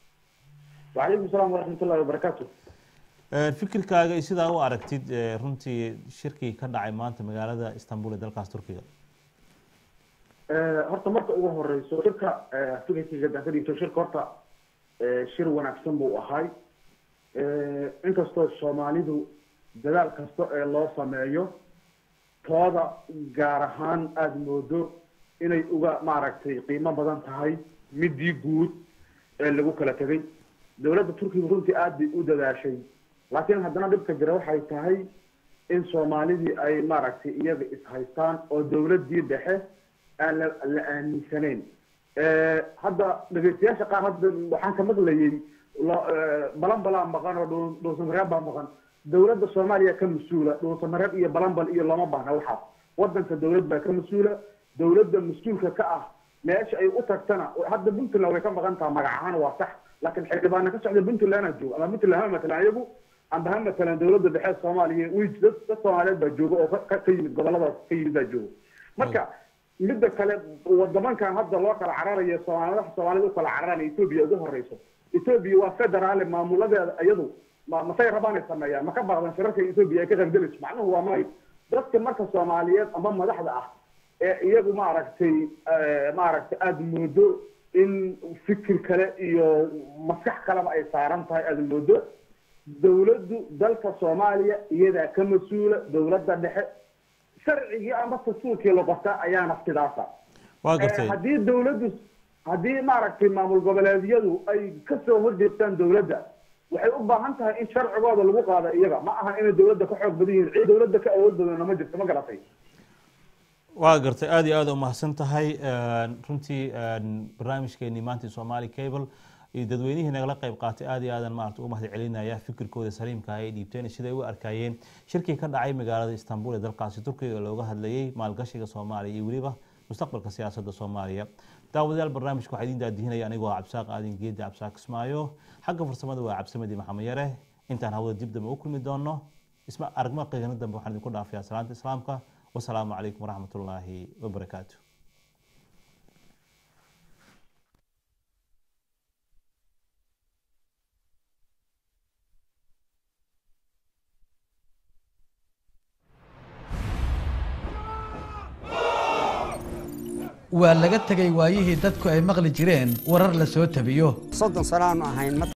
B: وعليكم السلام ورحمة الله وبركاته
G: fikirkaaga iyo sidaa u aragtid runtii shirkii ka dhacay maanta magaalada istanbul ee dalkaas turkiga
B: horta marka ugu horeyso shirka fikirkayga haddaan ka dhigto shirka horta shir wanaagsan buu ahay inkastoo soomaalidu dadaal kasta ee loo sameeyo tooda gaar ahaan aada moodo inay uga maaragtay qiimo badan tahay midii guud ee lagu kala tegay dowladda turkiga runtii aada bay u dadaashay laakiin haddana dhibka jira waxay tahay in soomaalidii ay maaragtay iyaga is-haystaan oo dowladii dhexe aan la la aaminsanayn hadda dhegeystayaasha qaar hadda waxaan ka maqlayay balanbalaa maqan oo dhu dhuusamareeb baa maqan dowladda soomaaliya ka mas-uula dhuusamareeb iyo balanbal iyo looma baahna waxaas wadanka dowlad baa ka mas-uula dowladda mas-uulka ka ah meesha ay u tagtana hadda puntland way ka maqan taha magac ahaan waa sax laakiin xildhibaana ka socda puntland joogo ama puntland ha matalan iyagu amba ha matalan dowladda dhexe soomaaliya wi dad dad soomaaliyeed baa jooga oo ka ka yimid goboladaas ka yimid baa jooga marka midda kale wadamankan hadda loo kala cararayo soomaalida soomaalida u kala cararana etoobiya ugu horeyso etoobiya waa federaale maamuladeeda iyadu ma masay rabaan ay sameeyaan ma ka baaqdan shirarka etoobiya ay ka qaybgalayso macnuhu waa may dadka marka soomaaliyeed ama madaxda ah ee iyagu maaragtay maaragtay aada moodo in fikir kale iyo maskax kaleba ay saaran tahay aada moodo dowladdu dalka soomaaliya iyadaa ka mas-uula dowladda dhexe sharcigii ama dastuurkii la qorta ayaana sidaasa
G: waa gartay
B: haddii dowladdu haddii maaragtay maamul goboleedyadu ay kasoo horjeestaan dowladda waxay u baahan tahay in sharcigooda lagu qaado iyaga ma aha inay dowladda ka xoog badan yihiin cid dowladda ka awood badanna ma jirto ma garatay
G: waa gartay aada iyo aada umahadsan tahay runtii barnaamijkeenii maanta somali cable iyo dadweynihii nagala qayb qaatay aada iyo aadan maarata ugu mahad celinaya fikirkooda saliimka ay dhiibteen siday u arkayeen shirkii ka dhacay magaalada istanbul ee dalkaasi turkiga oo looga hadlayay maalgashiga soomaaliya iyo weliba mustaqbalka siyaasadda soomaaliya daawadayaal barnaamijka waxaa idin daadihinaya anigoo cabsaaq aadin geedi cabsaaq ismaayo xagga farsamada waa cabsamadi maxamed yare intaan hawada dib dambe u kulmi doono isma aragma qiigano dambe waxaan idinku dhaafayaa salaanta islaamka wasalaamu calaykum waraxmat ullaahi wabarakaatu
A: waa laga tegay waayihii dadku ay maqli jireen warar la soo tabiyo
V: soddon sano aanu ahayn